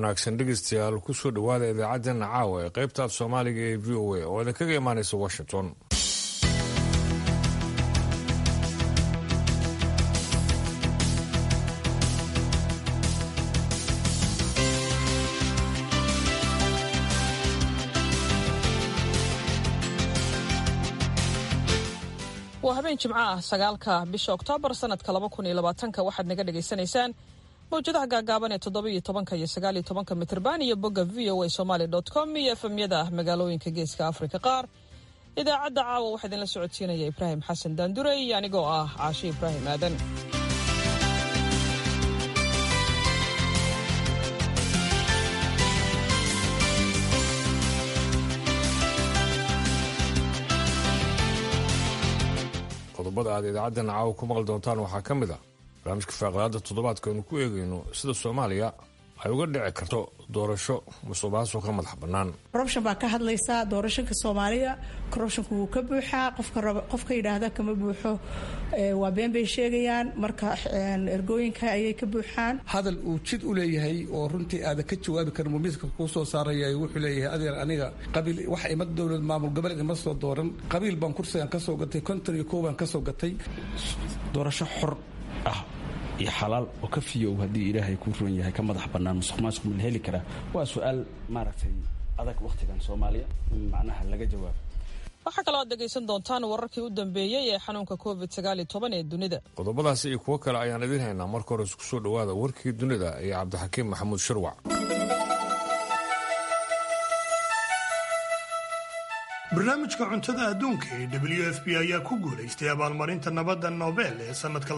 wanaagsan dhegeystayaal kusoo dhowaada idaacaddeenna caawa ee qaybta af soomaaliga ee v o a oo idinkaga imaanaysa washington waa habeen jimco ah sagaalka bisha oktoobar sanadka laba kun iyo labaatanka waxaad naga dhagaysanaysaan mawjadaha gaagaaban ee toddobiyo tobanka iyo sagaaliyo tobanka mitrban iyo bogga v o a somaali com iyo efemyada magaalooyinka geeska afrika qaar idaacadda caawa waxaa idinla socodsiinaya ibraahim xasan daandure iyo anigoo ah caashe ibraahim aadan qodobada aad idaacaddeena caawa ku maqli doontaan waxaa ka mid ah barnaamijka faaqlaada toddobaadka aynu ku eegayno sida soomaaliya ay uga dhici karto doorasho musuqmaasuq ka madax bannaan corruption baa ka hadlaysaa doorashonka soomaaliya corruptionku wuu ka buuxaa qofka yidhaahda kama buuxo waa been bay sheegayaan marka ergooyinka ayay ka buuxaan hadal uu jid u leeyahay oo runtii aadan ka jawaabi karin mumiiska kuu soo saaraya wuxuu leeyahay adeer aniga qabiil wax ima dowlad maamul goboleed ima soo dooran qabiil baan kursigan ka soo gatay konton iyo kow baan ka soo gatay doorasho xor ah iyo xalaal oo ka fiyow haddii ilaahay kuu roon yahay ka madax bannaan musuq maasuq ma la heli karaa waa su-aal maaragtay adag wakhtigan soomaaliya in macnaha laga jawaabo waxaa kaloo aad dhegaysan doontaan wararkii u dambeeyey ee xanuunka covid sagaal iyo toban ee dunida qodobadaasi iyo kuwo kale ayaan idiin haynaa marka hore isku soo dhowaada warkii dunida iyo cabdixakiim maxamuud shirwac barnaamijka cuntada adduunka ee w f b ayaa ku guulaystay abaalmarinta nabadda nobel ee sannadka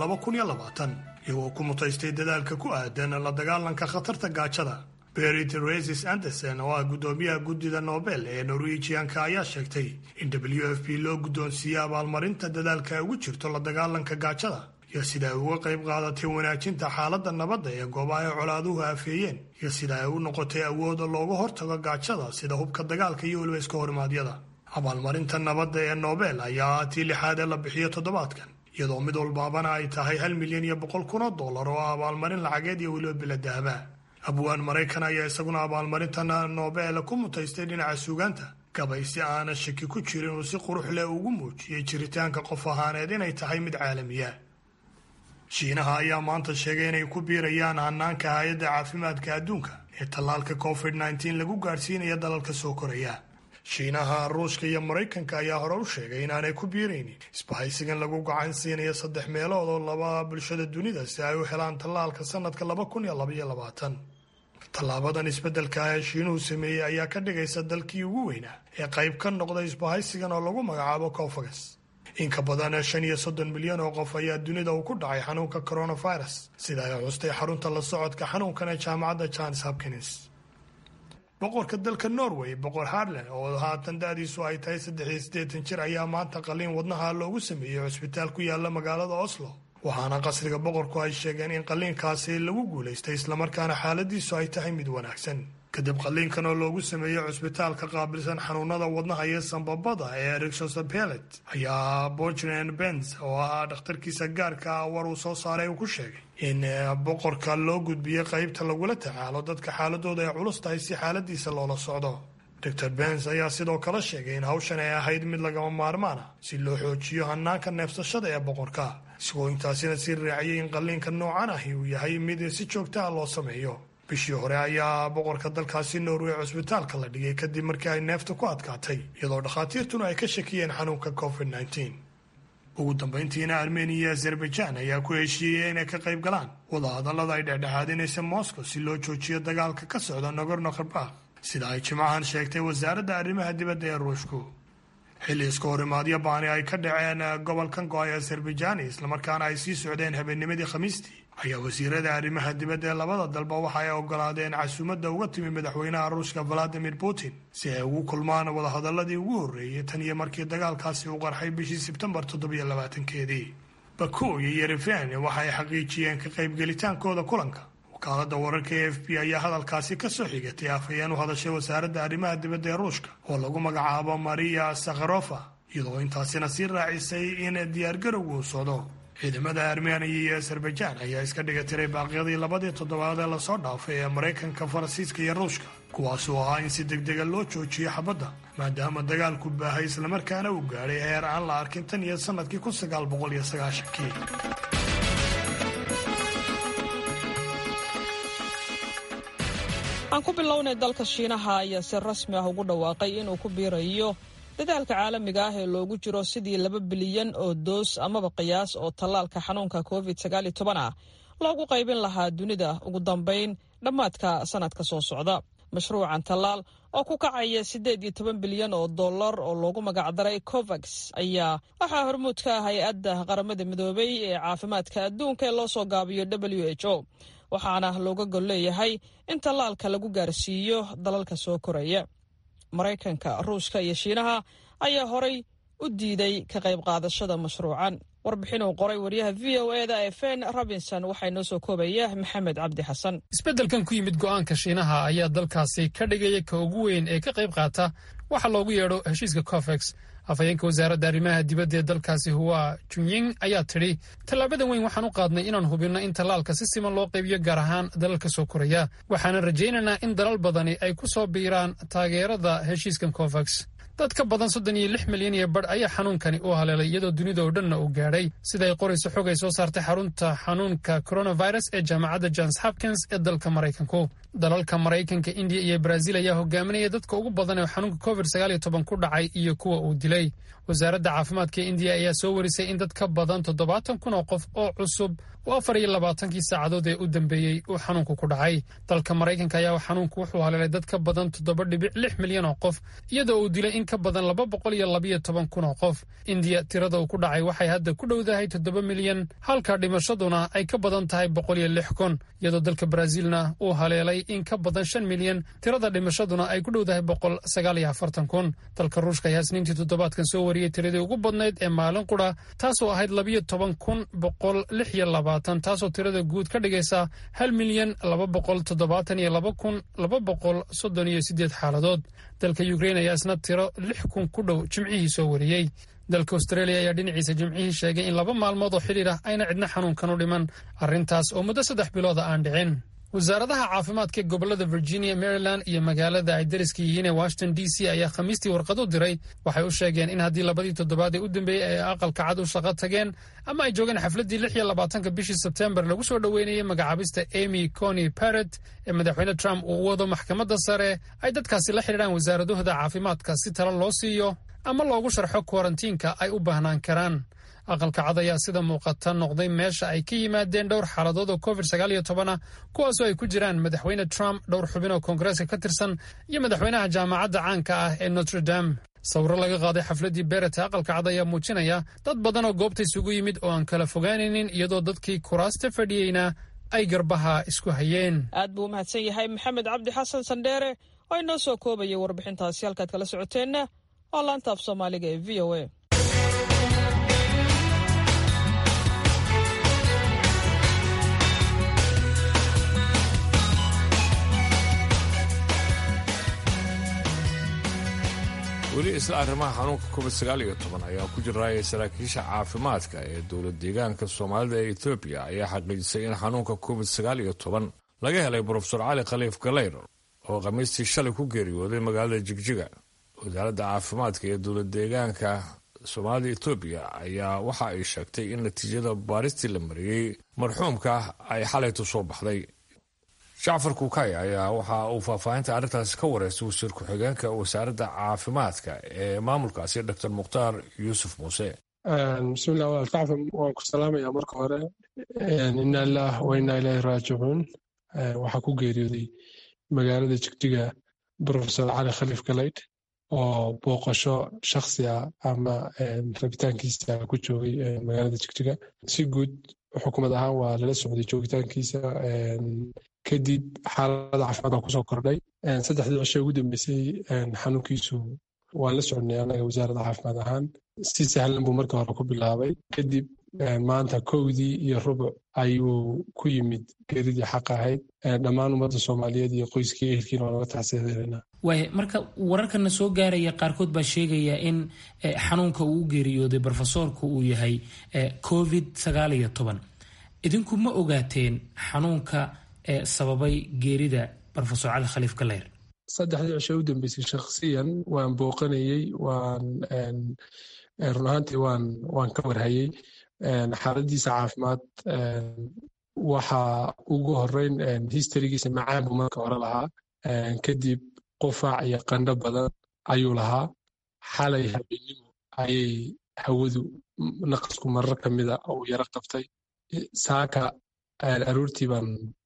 iyagoo ku mutaystay dadaalka ku aadan la dagaalanka khatarta gaajada berit resis anderson oo ah guddoomiyaha guddida nobel ee norwejianka ayaa sheegtay in w f b loo guddoonsiiyey abaalmarinta dadaalka ay ugu jirto la dagaalanka gaajada iyo sida ay uga qayb qaadatay wanaajinta xaaladda nabadda ee goobaha ay colaaduhu afeeyeen iyo sida ay u noqotay awooda looga hortago gaajada sida hubka dagaalka iyo weliba iska horimaadyada abaalmarinta nabadda ee nobel ayaa ah tii lixaad ee la bixiyo toddobaadkan iyadoo mid walbaabana ay tahay hal milyan iyo boqol kun oo dollar oo ah abaalmarin lacageed iyo weliba biladahaba abwaan maraykan ayaa isaguna abaalmarinta nobel ku mutaystay dhinaca suugaanta gabay si aana shaki ku jirin uu si qurux leh ugu muujiyey jiritaanka qof ahaaneed inay tahay mid caalamiya shiinaha ayaa maanta sheegay inay ku biirayaan hanaanka hay-adda caafimaadka adduunka ee tallaalka covid nteen lagu gaadhsiinaya dalalka soo koraya shiinaha ruushka iyo maraykanka ayaa hore u sheegay inaanay ku biiraynin isbahaysigan lagu gacan siinayo saddex meelood oo laba bulshada dunida si ay u helaan tallaalka sanadka laba kun iyo labaiyo labaatan tallaabadan isbeddelka ah ee shiinuhu sameeyey ayaa ka dhigaysa dalkii ugu weynaa ee qayb ka noqday isbahaysigan oo lagu magacaabo cofagas in ka badan shan iyo soddon milyan oo qof ayaa dunida uu ku dhacay xanuunka coronavirus sida ay xustay xarunta la socodka xanuunkan ee jaamacadda johns hopkins boqorka dalka norway boqor harlan oo haatan da-diisu ay tahay saddex iyo siddeetan jir ayaa maanta qaliin wadnaha loogu sameeyey cusbitaal ku yaala magaalada oslo waxaana qasriga boqorku ay sheegeen in qaliinkaasi lagu guulaystay islamarkaana xaaladiisu ay tahay mid wanaagsan kadib qaliinkan oo loogu sameeyey cusbitaalka qaabilsan xanuunada wadnaha iyo sambabada ee rixosapelet ayaa bojren benz oo ah dhakhtarkiisa gaarka ah war uu soo saaray uu ku sheegay in boqorka loo gudbiyey qaybta lagula tacaalo dadka xaaladooda ay culus tahay si xaaladiisa loola socdo dor benz ayaa sidoo kale sheegay in hawshan ay ahayd mid lagama maarmaana si loo xoojiyo hanaanka neefsashada ee boqorka isagoo intaasina sii raaciyey in qaliinka noocan ahi uu yahay mid si joogtaha loo sameeyo bishii hore ayaa boqorka dalkaasi norway cusbitaalka la dhigay kadib markii ay neefta ku adkaatay iyadoo dhakhaatiirtuna ay ka shakiyeen xanuunka covid ugu dambayntiina armeniya iyo azerbaijan ayaa ku heshiiyey inay ka qayb galaan wadahadallada ay dhexdhexaadinaysa moscow si loo joojiyo dagaalka ka socda nagorno kharbakh sida ay jimcahan sheegtay wasaaradda arrimaha dibadda ee ruushku xilli iska horimaadyo baani ay ka dhaceen gobolkan go-ay azerbaijani islamarkaana ay sii socdeen habeennimadii khamiistii ayaa wasiirada arrimaha dibadda ee labada dalba waxa ay ogolaadeen casuumadda uga timi madaxweynaha ruushka valadimir putin si ay ugu kulmaan wadahadaladii ugu horreeyey tan iyo markii dagaalkaasi uu qarxay bishii sebtembar toddobiyo labaatankeedii baku iyo yerefen waxa ay xaqiijiyeen ka qaybgelitaankooda kulanka wakaalada wararka e f b ayaa hadalkaasi ka soo xigatay afhayeen u hadashay wasaaradda arrimaha dibadda ee ruushka oo lagu magacaabo maria sakharofa iyadoo intaasina sii raacisay in diyaargarowgu uu socdo ciidamada armeniya iyo azerbajaan ayaa iska dhiga tiray baaqyadii labadii toddobaad ee lasoo dhaafay ee maraykanka faransiiska iyo ruushka kuwaasuu ahaa in si degdega loo joojiyo xabadda maadaama dagaalku baahay islamarkaana uu gaadhay heer aan la arkin tan iyo sannadkii kun sagaal boqol iyo sagaashankii aan ku bilownay dalka shiinaha ayaa si rasmi ah ugu dhawaaqay inuu ku biirayo dadaalka caalamiga ah ee loogu jiro sidii laba bilyan oo doos amaba qiyaas oo tallaalka xanuunka covid ah loogu qaybin lahaa dunida ugu dambayn dhammaadka sannadka soo socda mashruucan tallaal oo ku kacaya siddeed iyo toban bilyan oo dollar oo loogu magacdaray covax ayaa waxaa hormuud ka ah hay-adda qaramada midoobay ee caafimaadka adduunka ee loo soo gaabiyo w h o waxaana looga gol leeyahay in tallaalka lagu gaarsiiyo dalalka soo koraya maraykanka ruushka iyo shiinaha ayaa horay u diiday ka qayb qaadashada mashruucan warbixin uu qoray waryaha v o e da ee fen robinson waxaa inoo soo koobaya maxamed cabdi xasan isbeddelkan ku yimid go'aanka shiinaha ayaa dalkaasi ka dhigaya ka ugu weyn ee ka qayb qaata waxa loogu yeedho heshiiska cofex afhayeenka wasaaradda arrimaha dibadda ee dalkaasi huwa junying ayaa tidhi tallaabadan weyn waxaan u qaadnay inaan hubinno in tallaalka si siman loo qaybiyo gaar ahaan dalalka soo koraya waxaana rajaynaynaa in dalal badani ay ku soo biiraan taageerada heshiiskan cofax dad ka badan soddon iyo lix milyan iyo badh ayaa xanuunkani u haleelay iyadoo dunida oo dhanna uu gaadhay sida ay qorayso xog ay soo saartay xarunta xanuunka coronavirus ee jaamacadda johns hopkins ee dalka maraykanku dalalka maraykanka indiya iyo brazil ayaa hogaaminaya dadka ugu badan ee xanuunka covid sagaal iyo toban ku dhacay iyo kuwa uu dilay wasaaradda caafimaadka indiya ayaa soo warisay in dad ka badan toddobaatan kun oo qof oo cusub oo afar iyo labaatankii saacadood ee u dambeeyey uu xanuunku ku dhacay dalka maraykanka ayaa xanuunku wuxuu haleelay dad ka badan toddoba dhibic lix milyan oo qof iyadoo uu dilay in ka badan laba boqol iyo labiyo toban kun oo qof indiya tirada uu ku dhacay waxay hadda ku dhowdahay toddoba milyan halka dhimashaduna ay ka badan tahay boqol iyo lix kun iyadoo dalka brazilna uu haleelay in ka badan shan milyan tirada dhimashaduna ay ku dhowdahay boqol sagaal iyo afartan kun dalka ruushka ayaa isniintii toddobaadkan soo wariyey tiradii ugu badnayd ee maalin qura taasoo ahayd labiyo toban kun boqol lix iyo labaatan taasoo tirada guud ka dhigaysa hal milyan laba boqol toddobaatan iyo laba kun laba boqol soddon iyo siddeed xaaladood dalka ukrain ayaa isna tiro lix kun ku dhow jimcihii soo wariyey dalka australia ayaa dhinaciisa jimcihii sheegay in laba maalmood oo xidhiir ah ayna cidna xanuunkan u dhiman arrintaas oo muddo saddex bilooda aan dhicin wasaaradaha caafimaadka ee gobolada virginia maryland iyo magaalada ay dariska yihiin ee washington d c ayaa khamiistii warqad u diray waxay u sheegeen in haddii labadii toddobaad ee u dambeeyey ay aqalka cad u shaqo tageen ama ay joogeen xafladdii lix iyo labaatanka bishii sebtembar lagu soo dhoweynayay magacaabista emy cony barrett ee madaxweyne trump uu u wado maxkamadda sare ay dadkaasi la xidhiidhaan wasaaradahooda caafimaadka si talo loo siiyo ama loogu sharxo kwarantiinka ay u baahnaan karaan aqalka cad ayaa sida muuqata noqday meesha ay ka yimaadeen dhowr xaaladood oo covid sagaal iyo toban ah kuwaasoo ay ku jiraan madaxweyne trump dhowr xubin oo koongareeska ka tirsan iyo madaxweynaha jaamacadda caanka ah ee notre dame sawiro laga qaaday xafladdii beret ee aqalka cad ayaa muujinaya dad badan oo goobta isugu yimid oo aan kala fogaanaynin iyadoo dadkii kuraasta fadhiyeyna ay garbaha isku hayeen aad buu u mahadsan yahay maxamed cabdi xasan sandheere oo inoo soo koobaya warbixintaasi halkaad kala socoteenna waa laanta af soomaaliga ee v o a weli isla arrimaha xanuunka covid sagaal iyo toban ayaa ku jiraaya saraakiisha caafimaadka ee dowlad deegaanka soomaalida ee etoobiya ayaa xaqiijisay in xanuunka covid sagaal iyo toban laga helay brofesor cali khaliif galeyr oo khamiistii shalay ku geeriyooday magaalada jigjiga wasaaradda caafimaadka ee dowlad deegaanka soomaalida etoobiya ayaa waxa ay sheegtay in natiijada baaristii la mariyey marxuumka ay xalaytu soo baxday jacfar kuukay ayaa waxa uu faahfaahinta arrintaasi ka wareystay wasiir ku-xigeenka wasaaradda caafimaadka ee maamulkaasi doctor mukhtaar yuusuf muuse bismillah walaal jacfar waan ku salaamayaa marka hore ina ilaah wa inaa ilaahi raajicuun waxaa ku geeriyooday magaalada jigjiga profesor cali khaliif galeyd oo booqasho shaksi ah ama rabitaankiisa ku joogay magaalada jigjiga si guud xukuumad ahaan waa lala socday joogitaankiisa kadib xaalada caafimaad baa kusoo kordhay saddexdii cisho ugu dambeysay xanuunkiisu waan la soconnay annaga wasaaradda caafimaad ahaan si sahlan buu marka hore ku bilaabay kadib maanta kowdii iyo rubuc ayuu ku yimid geeridii xaq ahayd dhammaan ummadda soomaaliyeed iyo qoyskii ehelkiina waa naga tacsiyadeynaa waaya marka wararkana soo gaaraya qaarkood baa sheegaya in xanuunka uu u geeriyooday brofesoorku uu yahay covid sagaal iyo toban idinku ma ogaateen xanuunka sababay geerida rofesor cali khaliif galeyr saddexdii cisho u dambeysay shakhsiyan waan booqanayey waan run ahaantii waan waan ka warhayey xaaladiisa caafimaad waxa ugu horeyn historygiisa macaan buu marka hore lahaa kadib qufaac iyo qandho badan ayuu lahaa xalay habeenimo ayay hawadu naqasku marar ka mida uu yaro qabtay saaka aroortii baan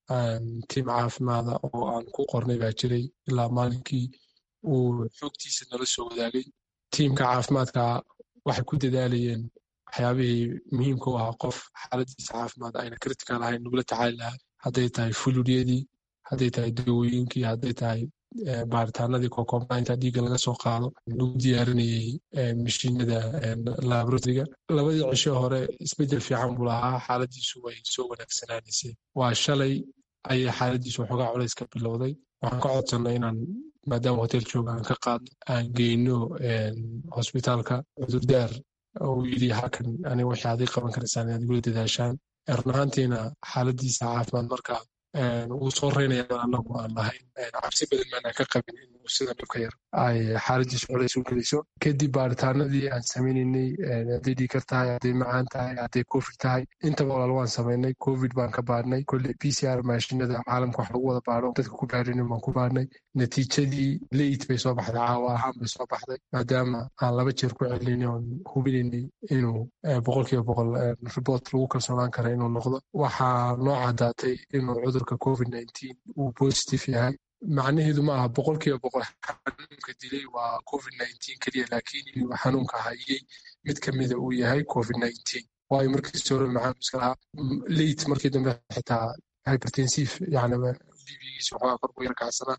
tiim caafimaada oo aan ku qornay baa jiray ilaa maalinkii uu xoogtiisa nala soo wadaagay tiimka caafimaadka waxay ku dadaalayeen waxyaabihii muhiimka u ahaa qof xaaladiisa caafimaad ayna critical ahayn nagula tacaali lahaa hadday tahay fuludyadii hadday tahay dawooyinkii hadday tahay baaritaanadii kokombainta dhiigga laga soo qaado lagu diyaarinayey mashiinada laboratoriga labadii cisho hore isbeddel fiican buu lahaa xaaladiisu way soo wanaagsanaanaysay waa shalay ayay xaaladiisu waxoogaa culays ka bilowday waxaan ka codsannay inaan maadaama hotel jooga aan ka qaadno aan geyno hosbitaalka cudurdaar uu yidhi halkan aniga waxay adig qaban karaysaan inaad igula dadaashaan run ahaantiina xaaladiisa caafimaad markaa wuu soo reynaya anagu aan lahayn cabsi badan maana ka qabin inuu sida dhibka yar ay xaaladiisu culays u geliso kadib baaritaanadii aan sameynaynay hadday dhiikar tahay hadday macaan tahay hadday covid tahay intaba walaal waan samaynay covid baan ka baadhnay kolle p c r maashinada caalamka wax lagu wada baadho dadka ku baadhinin baan ku baadhnay natiijadii leit bay soo baxday caawa ahaan bay soo baxday maadaama aan laba jeer ku celinay oon hubinaynay inuu boqolkiiba boqol report lagu kalsoonaan kara inuu noqdo waxaa noo caddaatay inuu cudurka covid nineteen uu positive yahay macnaheedu ma aha boqolkiiba boqol xanuunka dilay waa covid nineteen keliya laakiin inuu xanuunka hayay mid ka mida uu yahay covid nineteen waayo markiisi hore maxaa iska lahaa leit markii dambe xitaa hypertensive yani bibigiisa waxoogaa kor ku yar kacsanaa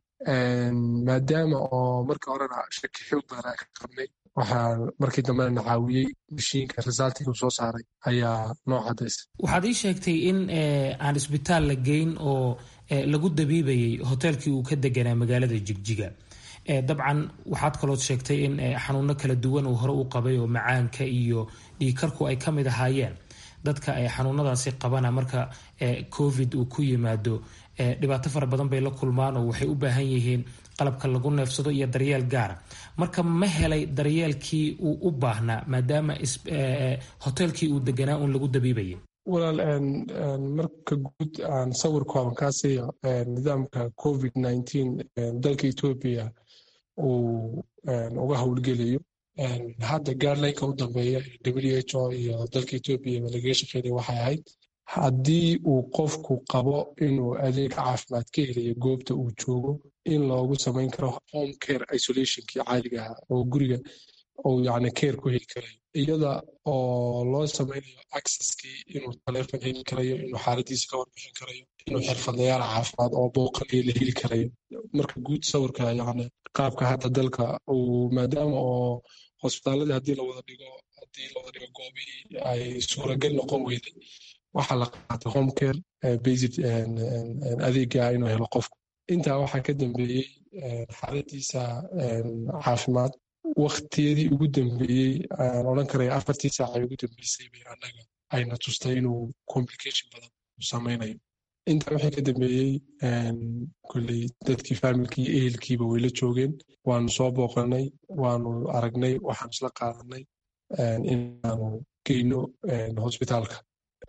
maadaama oo markii horena shaki xoog badan aan ka qabnay waxaa markii dambena na caawiyey mashiinka resultiga uu soo saaray ayaa noo cadaysa waxaad ii sheegtay in aan isbitaal la geyn oo lagu dabiibayay hoteelkii uu ka deganaa magaalada jigjiga dabcan waxaad kalood sheegtay in xanuuno kala duwan uu hore u qabay oo macaanka iyo dhiikarku ay ka mid ahaayeen dadka xanuunadaasi qabana marka covid uu ku yimaado dhibaato fara badan bay la kulmaan oo waxay u baahan yihiin qalabka lagu neefsado iyo daryeel gaara marka ma helay daryeelkii uu u baahnaa maadaama hoteelkii uu deganaa uun lagu dabiibayay walaal marka guud aan sawir kooban kaa siiyo nidaamka covid nineteen dalka etoobiya uu uga howlgelayo hadda gaarlineka u dambeeya w h o iyo dalka etoobiya lagaga shaqeynaya waxay ahayd haddii uu qofku qabo inuu adeeg caafimaad ka helayo goobta uu joogo in loogu samayn karo home care isolationkii caadiga ah oo guriga uu yani care ku heli karayo iyada oo loo samaynayo accesskii inuu taleefon heli karayo inuu xaaladiisa ka warbixin karayo inuu xirfadlayaal caafimaad oo booqanayo la heli karayo marka guud sawirka yani qaabka hadda dalka uu maadaama oo hosbitaaladii haddii lawada dhigo haddii lawada dhigo goobihii ay suuragal noqon weyday waxaa la qaatay home care basic adeega inuu helo qofku intaa waxaa ka dambeeyey xaaladiisa caafimaad waktiyadii ugu dambeeyey aan odhan karaya afartii saaca ugu dambeysay bay annaga ayna tustay inuu complication badan samaynayo intaa waxay ka dambeeyey kolley dadkii faamilkii iyo ehelkiiba way la joogeen waanu soo booqanay waanu aragnay waxaanu isla qaadanay inaanu geyno hosbitaalka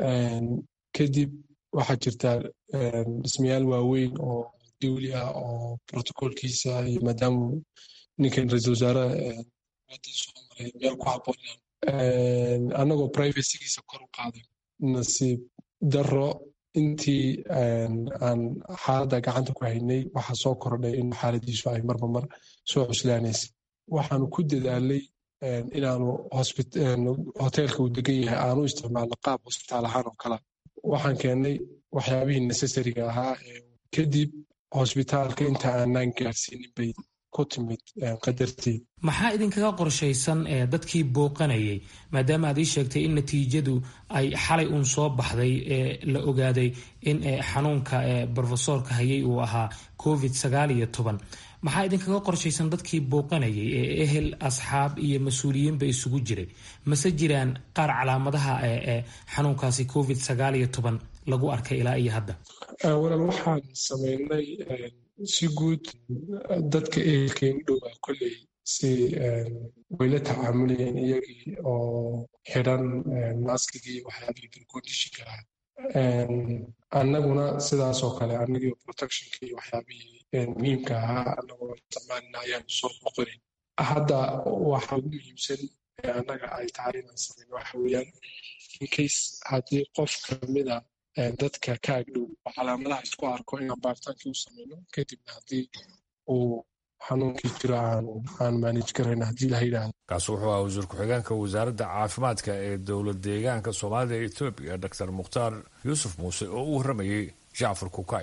kadib waxaa jirta dhismayaal waaweyn oo dawli ah oo protocolkiisa iyo maadaama ninkan ra-isul wasaare wadan soo maray meel ku habboon annagoo privacygiisa kor u qaaday nasiib daro intii aan xaaladda gacanta ku haynay waxaa soo kordhay in xaaladiisu ay marba mar soo cuslaanaysay waxaanu ku dadaalay inaanu hoteelka uu degan yahay aanu isticmaalno qaab hosbitaal ahaan oo kala waxaan keennay waxyaabihii necessariga ahaa kadib hosbitaalka inta aanaan gaarsiinin bay ku timid qadartii maxaa idinkaga qorshaysan dadkii booqanayay maadaama aad ii sheegtay in natiijadu ay xalay uun soo baxday ee la ogaaday in xanuunka brofesoorka hayay uu ahaa covid sagaal iyo toban maxaa idinkaga qorshaysan dadkii booqanayay ee ehel asxaab iyo mas-uuliyiinba isugu jiray mase jiraan qaar calaamadaha ee xanuunkaasi covid sagaal iyo toban lagu arkay ilaa iyo hadda walaal waxaan sameynay si guud dadka ehelkeen u dhowaa kolley si wayla tacaamulayeen iyagii oo xidhan maaskigii waxyaabihii bilkondishinka ah annaguna sidaasoo kale annagii protectionkii waxyaabihii muhiimka ahaa annagoo isticmaalina ayaanu soo boqonin hadda waxa ugu muhiimsan annaga ay tahay inaan samayno waxa weeyaan incase haddii qof kamida dadka ka agdhow oo calaamadaha isku arko inaan baaritaankii u samayno kadibna haddii uu xanuunkii jiro aan maanij garayna haddii la yidhaahdo kaasi wuxuu ahaa wasiir ku-xigeenka wasaaradda caafimaadka ee dowlad deegaanka soomaalida ee etoobiya doctor mukhtaar yuusuf muuse oo u warramayey jacfar kukay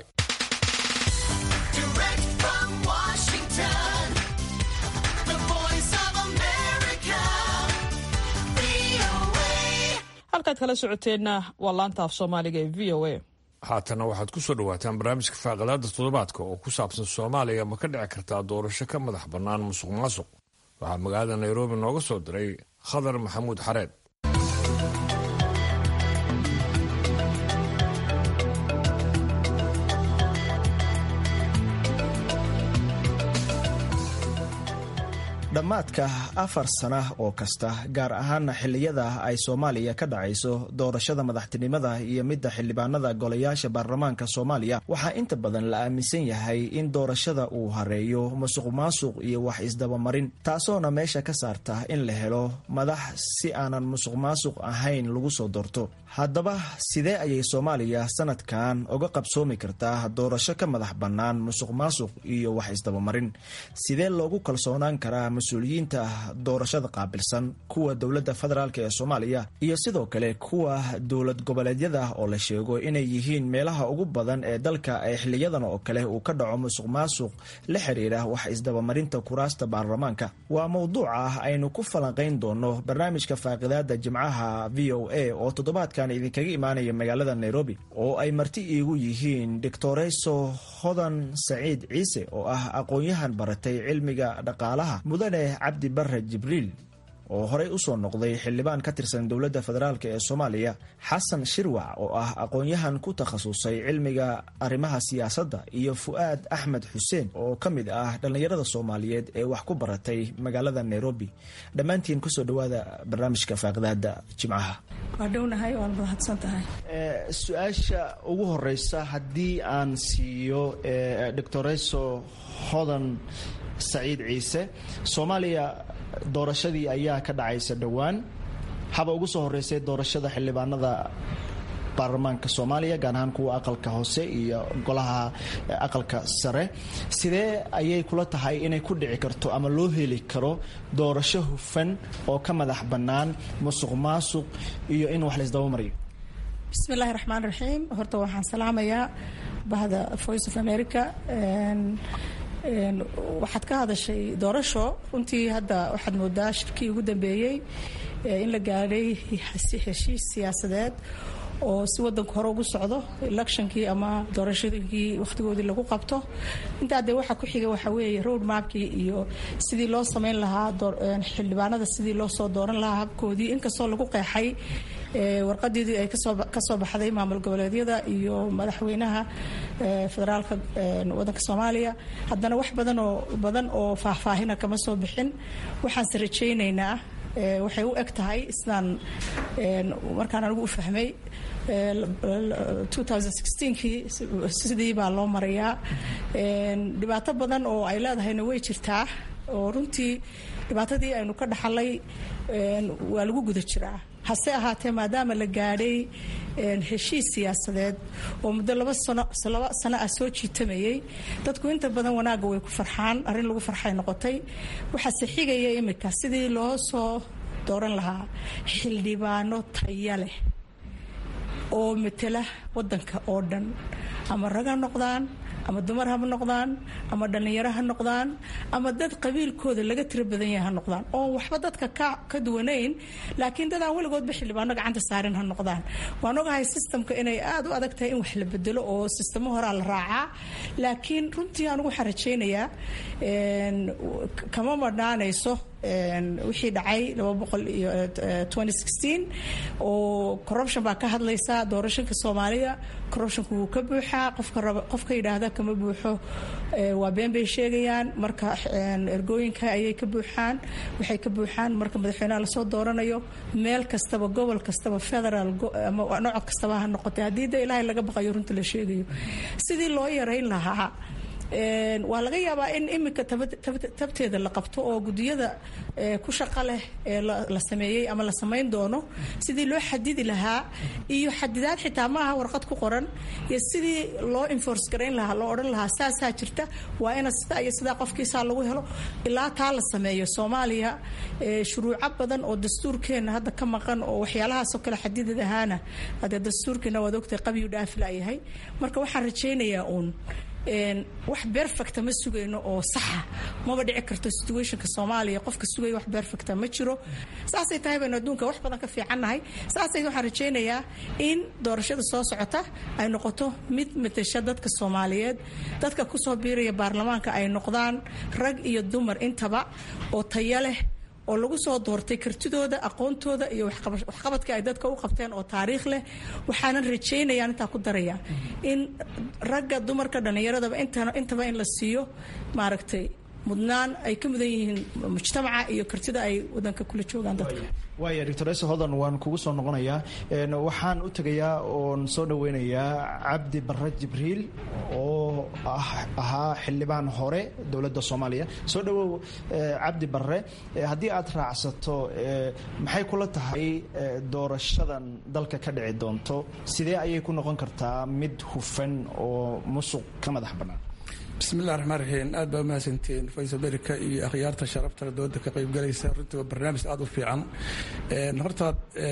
halkaad kala socoteenna waa laanta af soomaaliga ee v o a haatanna waxaad ku soo dhawaataan barnaamijka faaqadaada toddobaadka oo ku saabsan soomaaliya ma ka dhici kartaa doorasho ka madax bannaan musuq maasuq waxaa magaalada nairobi nooga soo diray khadar maxamuud xareed dhammaadka afar sana oo kasta gaar ahaana xilliyada ay soomaaliya ka dhacayso doorashada madaxtinimada iyo midda xildhibaanada golayaasha baarlamaanka soomaaliya waxaa inta badan la aaminsan yahay in doorashada uu hareeyo musuq maasuq iyo wax isdabamarin taasoona meesha ka saarta in la helo madax si aanan musuq maasuq ahayn lagu soo doorto haddaba sidee ayay soomaaliya sanadkan uga qabsoomi kartaa doorasho ka madax bannaan musuq maasuq iyo wax isdabamarin sidee loogu kalsoonaan karaa mas-uuliyiinta doorashada qaabilsan kuwa dowladda federaalk ee soomaaliya iyo sidoo kale kuwa dowlad goboleedyada oo la sheego inay yihiin meelaha ugu badan ee dalka ee xiliyadan oo kale uu ka dhaco musuq maasuq la xiriira wax isdabamarinta kuraasta baarlamaanka waa mowduuca aynu ku falanqayn doono barnaamijka faaqidaada jimcaha v o a oo toddobaadkan idinkaga imaanaya magaalada nairobi oo ay marti iigu yihiin doctoreso hodan saciid ciise oo ah aqoon-yahan baratay cilmiga dhaqaalaha mudane cabdi bare jibriil oo horey usoo noqday xildhibaan ka tirsan dowladda federaalk ee soomaaliya xasan shirwac oo ah aqoon-yahan ku takhasusay cilmiga arrimaha siyaasadda iyo fu'aad axmed xuseen oo ka mid ah dhallinyarada soomaaliyeed ee wax ku baratay magaalada nairobi dhammaantiin kusoo dhawaada barnaamijka faaqidaada jimcaha waa dhownahay waan mahadsantahay su-aasha ugu horeysa haddii aan siiyo doctoreso hodan saciid ciise soomaaliya doorashadii ayaa ka dhacaysa dhowaan haba ugu soo horeysay doorashada xildhibaanada baarlamaanka soomaaliya gaar ahaan kuwa aqalka hoose iyo golaha aqalka sare sidee ayay kula tahay inay ku dhici karto ama loo heli karo doorasho hufan oo ka madax bannaan musuq maasuq iyo in wax laysdaba mariyo bismi illaahi raxmaan raxiim horta waxaan salaamayaa bahda voice of america waxaad ka hadashay doorasho runtii hadda waxaad moodaa shirkii ugu dambeeyey in la gaadhay heshiis siyaasadeed oo si wadanku hore ugu socdo electionkii ama doorashooyinkii wakhtigoodii lagu qabto intaa dee waxaa ku xiga waxaa weeye road mapkii iyo sidii loo sameyn lahaa xildhibaanada sidii loo soo dooran lahaa habkoodii inkastoo lagu qeexay warqadeedii ay kasoo baxday maamul goboleedyada iyo madaxweynaha federaalka wadanka soomaaliya haddana wax badanoo badan oo faahfaahina kama soo bixin waxaanse rajaynaynaa waxay u eg tahay sidaan markaan anigu u fahmay kii sidii baa loo marayaa dhibaato badan oo ay leedahayna way jirtaa oo runtii dhibaatadii aynu ka dhaxalay waa lagu guda jiraa hase ahaatee maadaama la gaadhay heshiis siyaasadeed oo muddo laba laba sano ah soo jiitamayay dadku inta badan wanaagga way ku farxaan arrin lagu farxay noqotay waxaase xigaya imika sidii loo soo dooran lahaa xildhibaano taya leh oo matela wadanka oo dhan ama raga noqdaan ama dumar ha noqdaan ama dhallinyaro ha noqdaan ama dad qabiilkooda laga tiro badan yahay ha noqdaan oon waxba dadka ka duwanayn laakiin dad aan weligoodba xildhibaano gacanta saarin ha noqdaan waan ogahay sistamka inay aada u adag tahay in wax la bedelo oo sistamo horaa la raacaa laakiin runtii anigu waxaan rajaynayaa kama madhaanayso wixii dhacay oo corruption baa ka hadlaysa doorashanka soomaaliya corruptionku wuu ka buuxaa qofka yidhaahda kama buuxo waa been bay sheegayaan marka ergooyinka ayay ka buuxaan waxay ka buuxaan marka madaxweynaha lasoo dooranayo meel kastaba gobol kastaba federal nooc kastaba ha noqotay haddii de ilaahay laga baqayo runta la sheegayo sidii loo yarayn lahaa waa laga yaabaa in iminka tabteeda la qabto oo gudiyada ku shaqo leh ee la sameeyey ama la samayn doono sidii loo xadidi lahaa iyo xadidaad xitaa maaha warqad ku qoran iyo sidii loo enforce garayn lahaa loo odhan lahaa saasaa jirta waa ina sida iyo sidaa qofkiisaa lagu helo ilaa taa la sameeyo soomaaliya shuruuco badan oo dastuurkeena hadda ka maqan oo waxyaalahaasoo kale xadidad ahaana hadee dastuurkeena waad ogtahay qabiyu dhaafilaayahay marka waxaan rajaynayaa uun wax berfecta ma sugayno oo saxa maba dhici karto situationka soomaaliya qofka sugaya wax berfecta ma jiro saasay tahay baynu adduunka wax badan ka fiicannahay saasay waxaan rajaynayaa in doorashada soo socota ay noqoto mid matasha dadka soomaaliyeed dadka kusoo biiraya baarlamaanka ay noqdaan rag iyo dumar intaba oo tayo leh oo lagu soo doortay kartidooda aqoontooda iyo waxqabadka ay dadka u qabteen oo taariikh leh waxaanan rajaynayaan intaa ku daraya in ragga dumarka dhallinyaradaba intaba in la siiyo maaragtay mudnaan ay ka mudan yihiin mujtamaca iyo kartida ay wadanka kula joogaan dadka waaya doctor ese hodan waan kugu soo noqonayaa waxaan u tegayaa oon soo dhaweynayaa cabdi barre jibriil oo ahaa xildhibaan hore dowladda soomaaliya soo dhawow cabdi barre haddii aad raacsato maxay kula tahay doorashadan dalka ka dhici doonto sidee ayay ku noqon kartaa mid hufan oo musuq ka madax bannaan bismillahi raxmaan raxiim aad baa umahadsantiin faysal america iyo akhyaarta sharafta dooda ka qaybgalaysa runtii waa barnaamij aada u fiican horta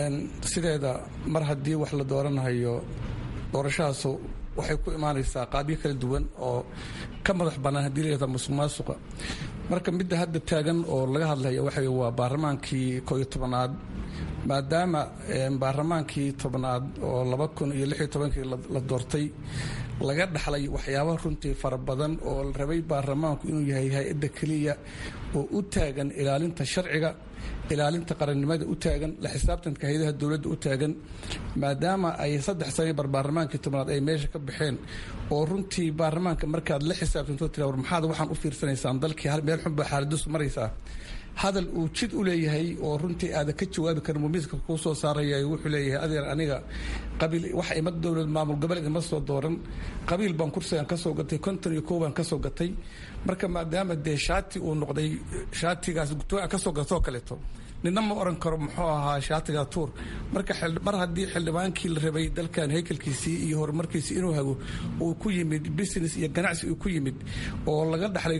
sideeda mar haddii wax la dooranayo doorashahaasu waxay ku imaanaysaa qaabyo kala duwan oo ka madax bannaan haddii layihahda musuq maasuqa marka midda hadda taagan oo laga hadlaya waxa waa baarlamaankii koo iyo tobanaad maadaama baarlamaankii tobnaad oo laba kun iyo lix iyo tobankii la doortay laga dhaxlay waxyaaba runtii fara badan oo la rabay baarlamaanku inuu yahay hay-adda keliya oo u taagan ilaalinta sharciga ilaalinta qarannimada u taagan la xisaabtanka hay-adaha dowladda u taagan maadaama ay saddex sane bar baarlamaankii tobnaad ay meesha ka baxeen oo runtii baarlamaanka markaad la xisaabtanto tira war maxaad waxaan u fiirsanaysaan dalkii meel xunbaa xaaladisu maraysaa hadal uu jid u leeyahay oo runtii aada ka jawaabi karin mumiiska kuu soo saaraya wuxuu leeyahay adeer aniga qabiil wax ima dowlad maamul goboleed ima soo dooran qabiil baan kursigan ka soo gatay konton iyo kow baan ka soo gatay marka maadaama dee shaati uu noqday shaatigaas gutooa ka soo gatoo kaleeto nina ma oran karo muxuu ahaa shaatiga tuur marka mar haddii xildhibaankii la rabay dalkan haykalkiisii iyo horumarkiisii inuu hago uu ku yimid business iyo ganacsi uu ku yimid oo laga dhaxlay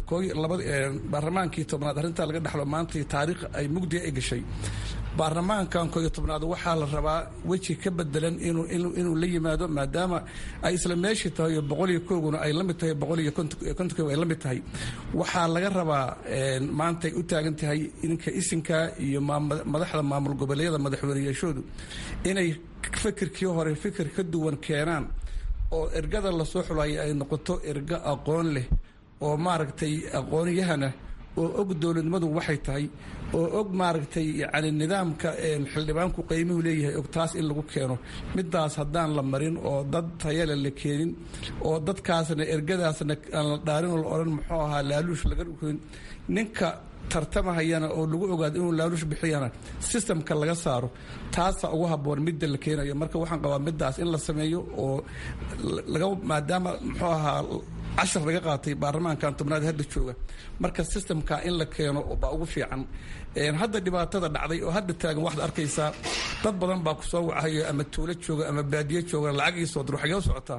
baarlamaankii tobnaad arrintaa laga dhaxlo maanta taariikh ay mugdiga ay gashay baarlamaankan kooiyo tobnaad waxaa la rabaa weji ka bedelan inuu la yimaado maadaama ay isla meeshii tahay oo boqol iyo kooguna ay la mid tahay boqol iyo kontonkoog ay la mid tahay waxaa laga rabaa maantay u taagan tahay ninka isinka iyo madaxda maamul goboleedyada madaxweyneyaashoodu inay fikirkii hore fikir ka duwan keenaan oo ergada lasoo xulaya ay noqoto ergo aqoon leh oo maaragtay aqoonyahana oo og dowladnimadu waxay tahay oo og maaragtay yani nidaamka xildhibaanku qiimuhu leeyahay og taas in lagu keeno midaas haddaan la marin oo dad tayale la keenin oo dadkaasna ergadaasna aan la dhaarin oo la odhan muxuu ahaa laaluush laga dhukoyn ninka tartamahayana oo lagu ogaado inuu laaluush bixiyana sistamka laga saaro taasa ugu haboon midda la keenayo marka waxaan qabaa midaas in la sameeyo oo laga maadaama muxuu ahaa cashar laga qaatay baarlamaankan tobnaad hadda jooga marka sistamka in la keeno baa ugu fiican hadda dhibaatada dhacday oo hadda taagan waxaad arkaysaa dad badan baa kusoo wacayo ama tuulo jooga ama baadiye jooga lacag ii soo dir waxay u socotaa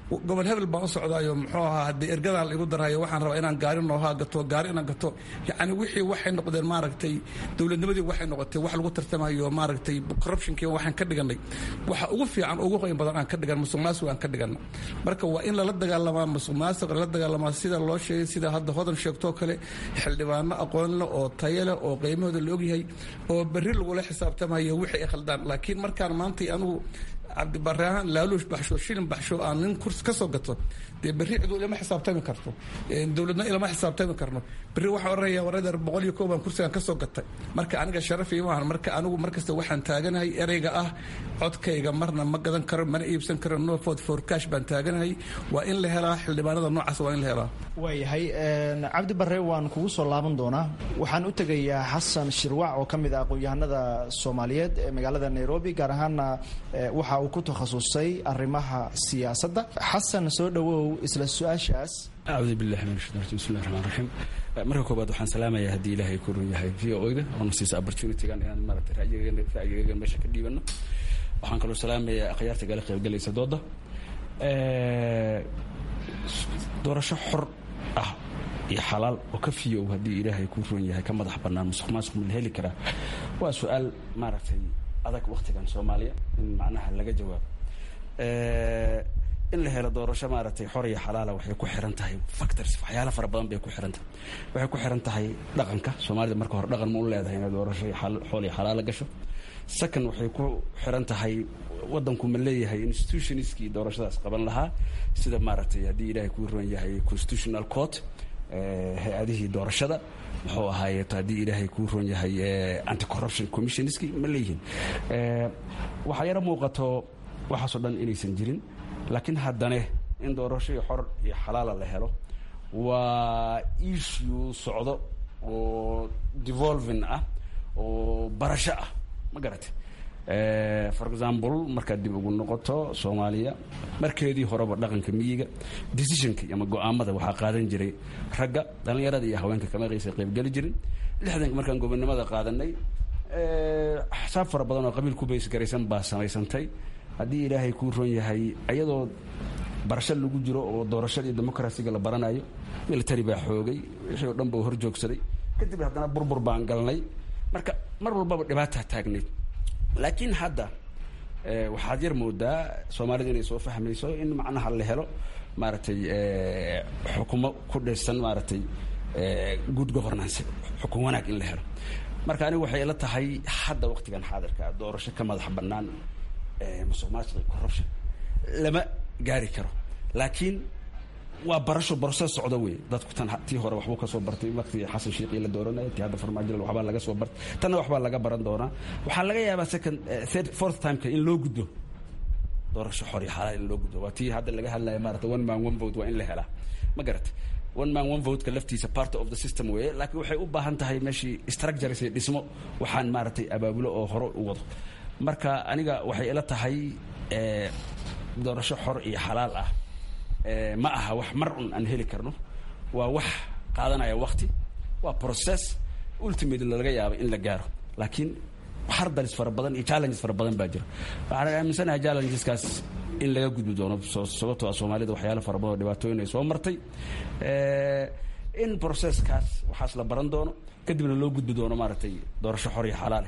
gobol hebel baan u socdaayo muxuu ahaa haddii ergadaan laigu darayo waxaan rabaa inaan gaari noohaa gato gaari inaan gato yacni wixii waxay noqdeen maaragtay dowladnimadii waxay noqotay wax lagu tartamayo maaragtay corruptionkii waxaan ka dhiganay waxa ugu fiican ugu qoyn badan aan ka dhigan musuq maasuq aan ka dhigana marka waa in lala dagaalamaa musuq maasuq lala dagaalamaa sida loo sheegay sida hadda hodan sheegtoo kale xildhibaano aqoon leh oo tayo leh oo qiimahooda la ogyahay oo berri lagula xisaabtamayo wixii ay khaldaan laakiin markaan maantay anigu cabdibare ahaan laaluush baxsho shilin baxsho aan nin kurs ka soo gato dee berri cidu ilama xisaabtami karto dowladna ilama xisaabtami karno berri waxaan oranaya waradeer boqol iyo koob baan kursigan ka soo gatay marka aniga sharaf iyo maahan marka anigu markasta waxaan taaganahay ereyga ah codkayga marna ma gadan karo mana iibsan karo no ford for cash baan taaganahay waa in la helaa xildhibaanada noocaas waa in la helaa waayahay cabdi bare waan kugu soo laaban doonaa waxaan u tegayaa xasan shirwac oo ka mid ah aqoon-yahanada soomaaliyeed ee magaalada nairobi gaar ahaana waxa uu ku takhasusay arrimaha siyaasadda xasan soo dhowow isla su-aashaas acuudu billahi min shaitan rajim bismillahi raxmaan raxiim marka koobaad waxaan salaamayaa haddii ilaahay ku run yahay v o da oona siisa opportunitygan inaan maaragtay ra'yigaga meesha ka dhiibano waxaan kaloo salaamayaa akhyaarta gala qaybgalaysa dooda doorasho xor ah iyo xalaal oo ka fiyow haddii ilaahay ku run yahay ka madax bannaan musuq maasuq ma la heli karaa waa su-aal maaragtay adag waktigan soomaaliya in macnaha laga jawaabo in la helo doorasho maaragtay xor iyo xalaala waxay ku xiran tahay factors waxyaala fara badan bay ku xiran tahay waxay ku xiran tahay dhaqanka soomaalida marka hore dhaqan ma u leedahay inay doorasho xool iyo xalaala gasho second waxay ku xiran tahay wadanku ma leeyahay institutionskii doorashadaas qaban lahaa sida maaragtay haddii ilaahay kuu ron yahay constitutional court hay-adihii doorashada muxuu ahaaye haddii ilaahay kuu ron yahay anti corruption commissionskii ma leeyihiin waxaa yaro muuqato waxaasoo dhan inaysan jirin laakiin haddane in doorashadii xor iyo xalaala la helo waa issue socdo oo devolving ah oo barasho ah ma garate for example markaad dib ugu noqoto soomaaliya markeedii horeba dhaqanka miyiga decisionka ama go-aamada waxaa qaadan jiray ragga dhallinyarada iyo haweenka kama qaysa qaybgeli jirin lixdanka markaan gobonimada qaadanay axsaab fara badan oo qabiil ku baysgaraysan baa samaysantay haddii ilaahay kuu ron yahay iyadoo barasho lagu jiro oo doorashada iyo democarasiga la baranayo military baa xoogay wixii oo dhan ba hor joogsaday kadib haddana burbur baan galnay marka mar walbaba dhibaataa taagnayd laakiin hadda waxaad yar moodaa soomaalida inay soo fahmayso in macnaha la helo maaragtay xukumo ku dhisan maaragtay good governance xukun wanaag in la helo marka anigu waxay ila tahay hadda waqtigan xaadirka doorasho ka madax bannaan musuq maasuq iyo corruption lama gaari karo laakiin waa barasho boroses socdo wey dadku tan tii hore waxbuu ka soo bartay waqtigii xasan shiiqii la dooranaya tii hadda farmaajo waxbaa laga soo bartay tanna waxbaa laga baran doonaa waxaa laga yaabaa second third fourth timeka in loo guddo doorasho xor iyo xalaal in loo guddo waa tii hadda laga hadlaya maarata one man one vote waa in la helaa ma garat one man one vote-ka laftiisa part of the system weeye laakiin waxay u baahan tahay meeshii structures iyo dhismo waxaan maaragtay abaabulo oo hore u wado marka aniga waxay ila tahay doorasho xor iyo xalaal ah ma aha wax mar un aan heli karno waa wax qaadanaya wakti waa process ultimately laga yaaba in la gaaro laakiin hardalis fara badan iyo challenges fara badan baa jira waxaan aaminsanahay challengeskaas in laga gudbi doono sababtoo ah soomaalida waxyaala fara badan oo dhibaatooyin ay soo martay in processkaas waxaas la baran doono kadibna loo gudbi doono maaragtay doorasho xor iyo xalaale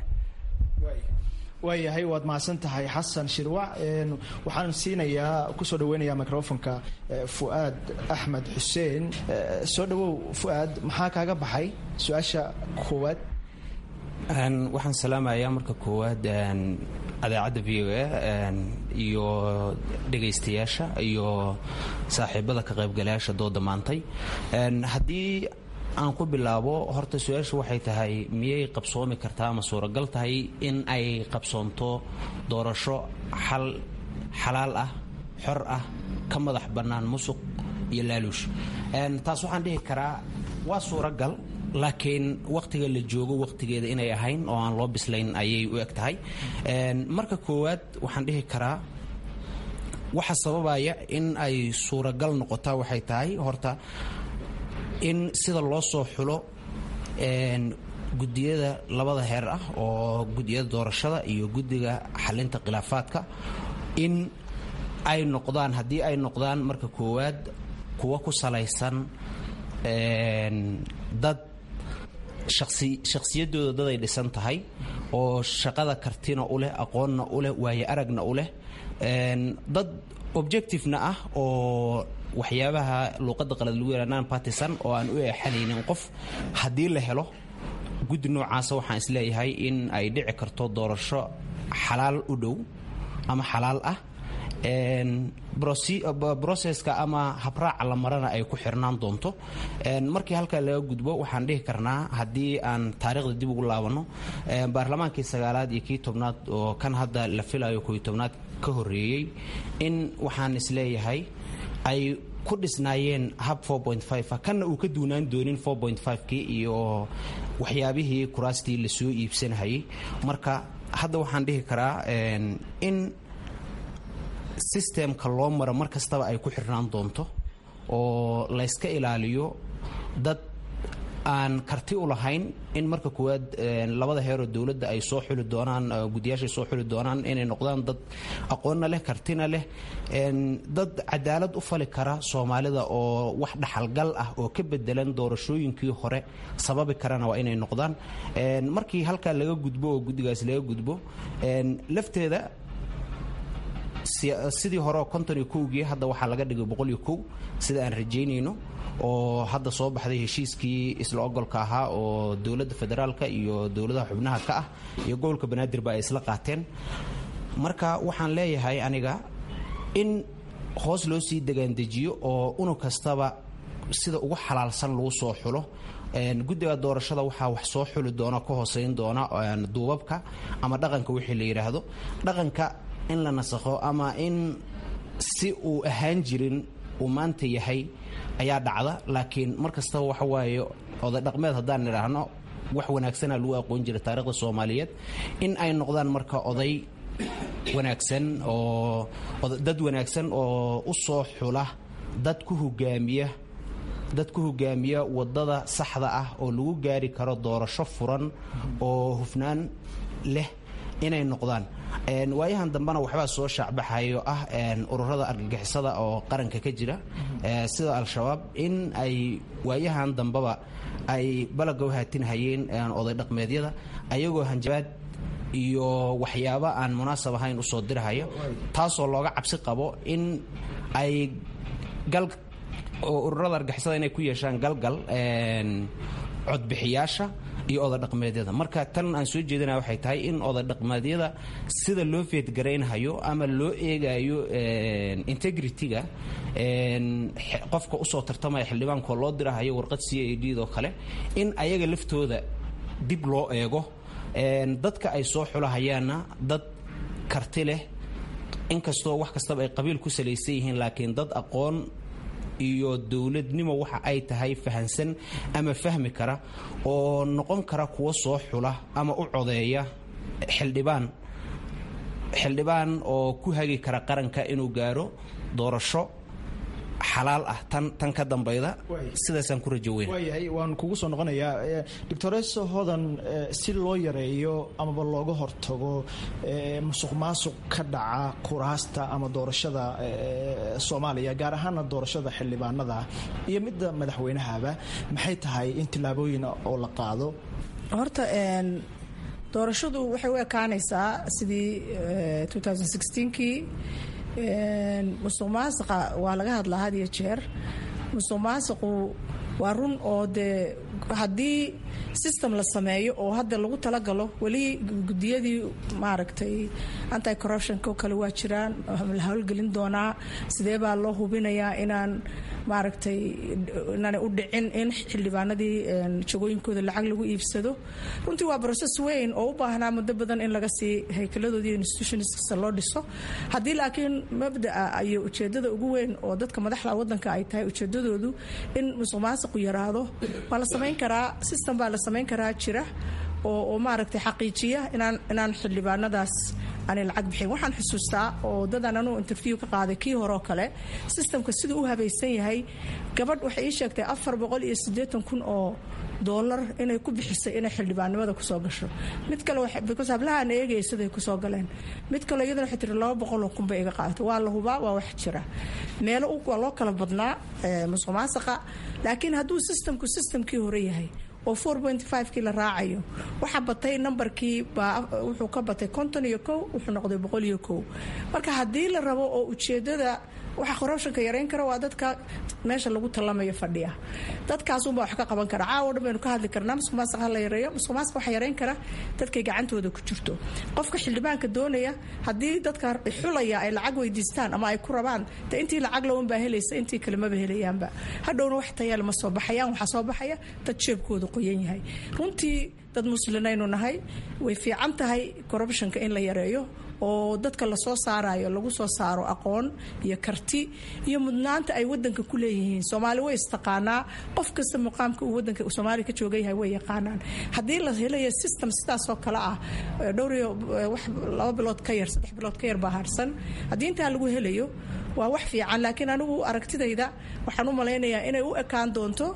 waayahay waad mahadsan tahay xasan shirwac waxaan siinayaa kusoo dhaweynayaa microfonka fu'aad axmed xuseen soo dhawow fu'aad maxaa kaaga baxay su-aasha koowaad waxaan salaamayaa marka koowaad adeecadda v o a iyo dhegaystayaasha iyo saaxiibada ka qaybgalayaasha dooda maantay haddii aan ku bilaabo horta su-aashu waxay tahay miyay qabsoomi kartaa ama suuragal tahay in ay qabsoonto doorasho xal xalaal ah xor ah ka madax bannaan musuq iyo laaluush taas waxaan dhihi karaa waa suuragal laakiin wakhtiga la joogo wakhtigeeda inay ahayn oo aan loo bislayn ayay u eg tahay marka koowaad waxaan dhihi karaa waxa sababaya in ay suuragal noqotaa waxay tahay horta in sida loo soo xulo gudiyada labada heer ah oo gudiyada doorashada iyo guddiga xalinta khilaafaadka in ay noqdaan haddii ay noqdaan marka koowaad kuwa ku salaysan dad shakhsiyadooda dad ay dhisan tahay oo shaqada kartina u leh aqoonna u leh waaye aragna u leh dad objectivena ah oo waxyaabaha luuqadda qalad lagu yara non partisan oo aan u eexanaynin qof haddii la helo guddi noocaasa waxaan isleeyahay in ay dhici karto doorasho xalaal u dhow ama xalaal ah broseska ama habraaca la marana ay ku xirnaan doonto markii halkaa laga gudbo waxaan dhihi karnaa haddii aan taariikhda dib ugu laabanno baarlamaankii sagaalaad iyo kii tobnaad oo kan hadda la filayo kooiyo tobnaad ka horreeyey in waxaan isleeyahay ay ku dhisnaayeen hab kanna uu ka duunaan doonin kii iyo waxyaabihii kuraastii lasoo iibsanahayay marka hadda waxaan dhihi karaa in sistemka loo maro mar kastaba ay ku xirnaan doonto oo layska ilaaliyo dad aan karti u lahayn in marka koowaad labada heeroo dowladda ay soo xuli doonaan guddiyaashay soo xuli doonaan inay noqdaan dad aqoonna leh kartina leh dad cadaalad u fali kara soomaalida oo wax dhaxalgal ah oo ka bedelan doorashooyinkii hore sababi karana waa inay noqdaan markii halkaa laga gudbo oo guddigaas laga gudbo lafteeda sidii hore konton iyo kowgii hadda waxaa laga dhigay boqol iyo kow sida aan rajaynayno oo hadda soo baxday heshiiskii isla ogolka ahaa oo dowladda federaalka iyo dowladaha xubnaha ka ah iyo gobolka banaadirba ay isla qaateen marka waxaan leeyahay aniga in hoos loo sii degaandejiyo oo unug kastaba sida ugu xalaalsan lagu soo xulo guddiga doorashada waxaa wax soo xuli doona ka hooseyn doona duubabka ama dhaqanka wixii la yidhaahdo dhaqanka in la nasakho ama in si uu ahaan jirin uu maanta yahay ayaa dhacda laakiin mar kastaba waxa waaye oday dhaqmeed haddaan nidhaahno wax wanaagsana lagu aqoon jiray taarikhda soomaaliyeed in ay noqdaan marka oday wanaagsan oo dad wanaagsan oo u soo xula dad ku hogaamiya dad ku hogaamiya wadada saxda ah oo lagu gaari karo doorasho furan oo hufnaan leh inay noqdaan waayahan dambena waxbaa soo shaacbaxayo ah ururada argagixisada oo qaranka ka jira sida al-shabaab in ay waayahan dambeba ay balaga u haatinhayeen oday dhaqmeedyada ayagoo hanjabaad iyo waxyaabo aan munaasab ahayn usoo dirahaya taasoo looga cabsi qabo in ay gal oo ururada argagixisada inay ku yeeshaan galgal codbixiyaasha iyo oday dhaqmeedyada marka tan aan soo jeedinaya waxay tahay in oday dhaqmeedyada sida loo feedgaraynhayo ama loo eegayo integrity-ga qofka usoo tartamaya xildhibaanko loo dirahayo warqad c a d oo kale in ayaga laftooda dib loo eego dadka ay soo xulahayaanna dad karti leh inkastoo wax kastaba ay qabiil ku salaysan yihiin laakiin dad aqoon iyo dowladnimo waxa ay tahay fahansan ama fahmi kara oo noqon kara kuwa soo xula ama u codeeya xildhibaan xildhibaan oo ku hagi kara qaranka inuu gaaro doorasho xalaal ah tan tan ka dambayda sidaasaan ku rajo weyn waayahay waan kugu soo noqonayaa doctoreso hodan si loo yareeyo amaba looga hortago musuq maasuq ka dhaca kuraasta ama doorashada soomaaliya gaar ahaana doorashada xildhibaanada iyo midda madaxweynahaba maxay tahay in tillaabooyin oo la qaado horta doorashadu waxay u ekaanaysaa sidii kii musuq maasiqa waa laga hadlaa had iyo jeer musuq maasiqu waa run oo dee haddii system la sameeyo oo hadda lagu talagalo weli gudiyadii maaragtay anti corruptionko kale waa jiraan la howlgelin doonaa sidee baa loo hubinayaa inaan maaragtay inaanay u dhicin in xildhibaanadii jagooyinkooda lacag lagu iibsado runtii waa process weyn oo u baahnaa muddo badan in laga sii haykaladooda iyo institutionska loo dhiso haddii laakiin mabdaa iyo ujeedada ugu weyn oo dadka madaxda wadanka ay tahay ujeedadoodu in musuq maasiqu yaraado waa la samayn karaa system baa la samayn karaa jira oo maaragtay xaqiijiya inaan inaan xildhibaanadaas aanay lacag bixin waxaan xusuustaa oo dadaan anuu interview ka qaaday kii horeo kale systemka siduu u habaysan yahay gabadh waxay ii sheegtay afar boqol iyo siddeetan kun oo doolar inay ku bixisay inay xildhibaannimada kusoo gasho mid kale because hablahaan eegaya siday kusoo galeen mid kale iyadana waxay tiri laba boqoloo kun bay iga qaadatay waa la hubaa waa wax jira meelo waa loo kala badnaa musuq maasaqa laakiin hadduu systemku systemkii hore yahay oo kii la raacayo waxaa batay nambarkii wuxuu ka batay konton iyo kow wuxuu noqday boqol iyo kow marka haddii la rabo oo ujeedada waxa corruptionka yarayn kara waa dadka meesha lagu tallamayo fadhiya dadkaasunbaa wax ka qaban kara caawo dhan baynu ka hadli karnaa musuqmaasuq ha la yareeyo musuqmaasuq waxa yarayn kara dadkay gacantooda ku jirto qofka xildhibaanka doonaya haddii dadka xulaya ay lacag weydiistaan ama ay ku rabaan de intii lacag lawan baa helaysa intii kale maba helayaanba hadhowna wax tayaal ma soo baxayaan waxaa soo baxaya dad jeebkooda qoyan yahay runtii dad muslinaynu nahay way fiican tahay corruptionka in la yareeyo oo dadka lasoo saarayo lagu soo saaro aqoon iyo karti iyo mudnaanta ay wadanka ku leeyihiin soomaali way istaqaanaa qof kasta muqaamka uu wadanka soomaaliya ka jooga yahay way yaqaanaan haddii la helayo system sidaasoo kale ah dhowriyo wax laba bilood ka yar saddex bilood ka yar baa harsan haddii intaa lagu helayo waa wax fiican laakiin anigu aragtidayda waxaan u malaynayaa inay u ekaan doonto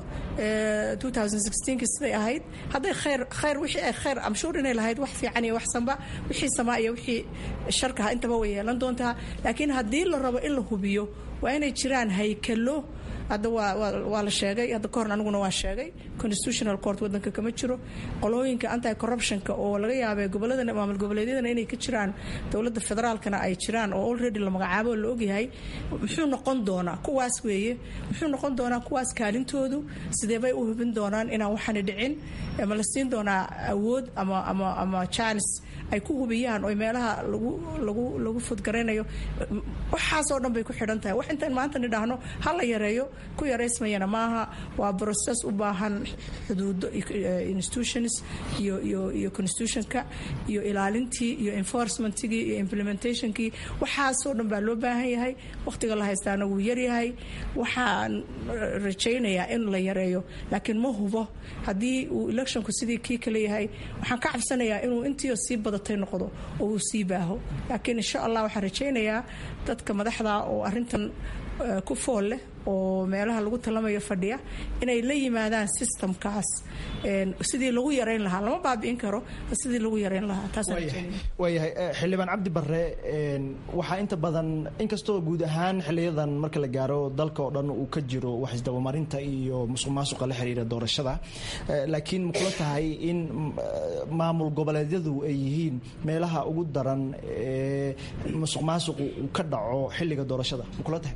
siday ahayd hadday khayr khayr wixii ay khayr amshuur inay lahayd wax fiican iyo waxsanba wixii samaa iyo wixii sharkaha intaba way yeelan doontaa laakiin haddii la rabo in la hubiyo waa inay jiraan haykalo hadda waa la sheegay hadda kahor aniguna waa sheegay constitutional court wadanka kama jiro qolooyinka anti corruptionka oo laga yaabay gobolada maamul goboleedyadana inay ka jiraan dowladda federaalkana ay jiraan oo already la magacaabo oo la ogyahay muxuu noqon doonaa kuwaas weeye muxuu noqon doonaa kuwaas kaalintoodu sidee bay u hubin doonaan inaan waxaani dhicin ma la siin doonaa awood ama ama ama chance ay ku hubiyaan oo meelaha lagu lagu lagu fudgaraynayo waxaasoo dhan bay ku xidhan tahay wax intaan maanta nidhaahno ha la yareeyo ku yaraysmayana maaha waa process u baahan xuduudo institutions iyo iyo iyo constitutionka iyo ilaalintii iyo enforcementigii iyo implementationkii waxaasoo dhan baa loo baahan yahay wakhtiga la haystaana wuu yaryahay waxaan rajaynayaa in la yareeyo laakiin ma hubo haddii uu electionku sidii kii kale yahay waxaan ka cabsanayaa inuu intiio sii badatay noqdo oo uu sii baaho laakiin insha allah waxaan rajaynayaa dadka madaxda oo arintan ku fool leh oo meelaha lagu talamayo fadhiya inay la yimaadaan systemkaas sidii lagu yarayn lahaa lama baabi'in karo sidii lagu yarayn lahaa waayahay xildhibaan cabdi barre waxaa inta badan inkastoo guud ahaan xiliyadan marka la gaaro dalka oo dhan uu ka jiro wax isdabamarinta iyo musuq maasuqa la xiriira doorashada laakiin makula tahay in maamul goboleedyadu ay yihiin meelaha ugu daran ee musuq maasuqu uu ka dhaco xilliga doorashada makula tahay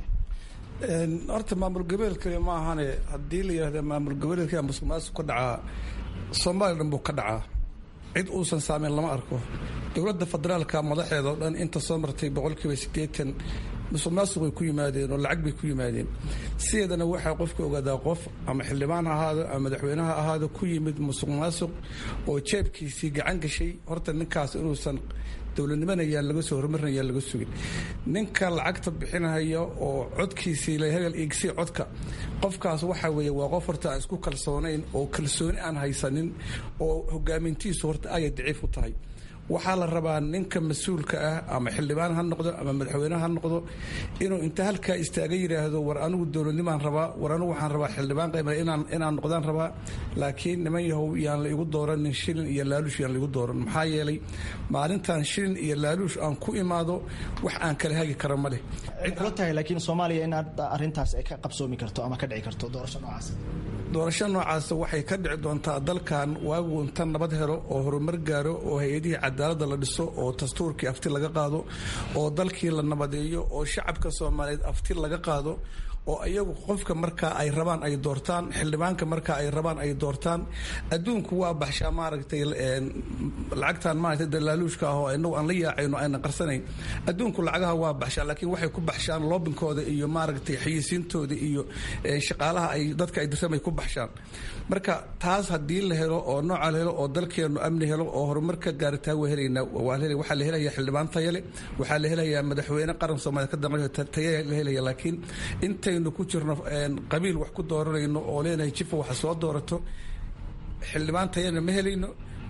horta maamul goboleedkani ma ahane haddii la yidhahda maamul goboleedka musuq maasuq ka dhacaa soomaaliya dhan buu ka dhacaa cid uusan saameyn lama arko dowladda federaalka madaxeeda oo dhan inta soo martay boqolkiiba siddeetan musuq maasuq bay ku yimaadeen oo lacag bay ku yimaadeen sideedana waxaa qofka ogaadaa qof ama xildhibaan ha ahaado ama madaxweyneha ahaado ku yimid musuq maasuq oo jeebkiisii gacan gashay horta ninkaas inuusan dowladnimana yaan laga soo horumarina yaan laga sugin ninka lacagta bixinaya oo codkiisii la hebel iigsii codka qofkaas waxa weeye waa qof horta aan isku kalsoonayn oo kalsooni aan haysanin oo hogaamintiisu horta aaya daciif u tahay waxaa la rabaa ninka mas-uulka ah ama xildhibaan ha noqdo ama madaxweyne ha noqdo inuu inta halkaa istaaga yidhaahdo war anigu dowladnimaan rabaa war anigu waxaan rabaa xildhibaan qayb inaan inaan noqdaan rabaa laakiin niman yahow yaan la igu dooranin shilin iyo laaluush yaan la igu dooran maxaa yeelay maalintan shilin iyo laaluush aan ku imaado wax aan kala hagi kara ma leh kula tahay laakiin soomaaliya in arrintaas ay ka qabsoomi karto ama ka dhici karto doorasho noocaas doorasho noocaas waxay ka dhici doontaa dalkan waagu inta nabad helo oo horumar gaaro oo hay-adihii cadaaladda la dhiso oo dastuurkii afti laga qaado oo dalkii la nabadeeyo oo shacabka soomaaliyeed afti laga qaado oo iyagu qofka markaa ay rabaan ay doortaan xildhibaanka markaa ay rabaan ay doortaan adduunku waa baxshaa maaragtay lacagtan maaragtay dalaaluushka ah oo inagu aan la yaacayno ayna qarsanayn adduunku lacagaha waa baxshaa laakiin waxay ku baxshaan loobinkooda iyo maaragtay xayisiintooda iyo shaqaalaha ay dadka ay dirsamay ku baxshaan marka taas haddii la helo oo nooca la helo oo dalkeenu amni helo oo horumarka gaaritaa waa helaynaa waxaa la helaya xildhibaan tayale waxaa la helayaa madaxweyne qaran soomaaliya ka dambeeyo taya la helaya laakiin intaynu ku jirno qabiil wax ku dooranayno oo leenahay jifa waxa soo doorato xildhibaan tayana ma helayno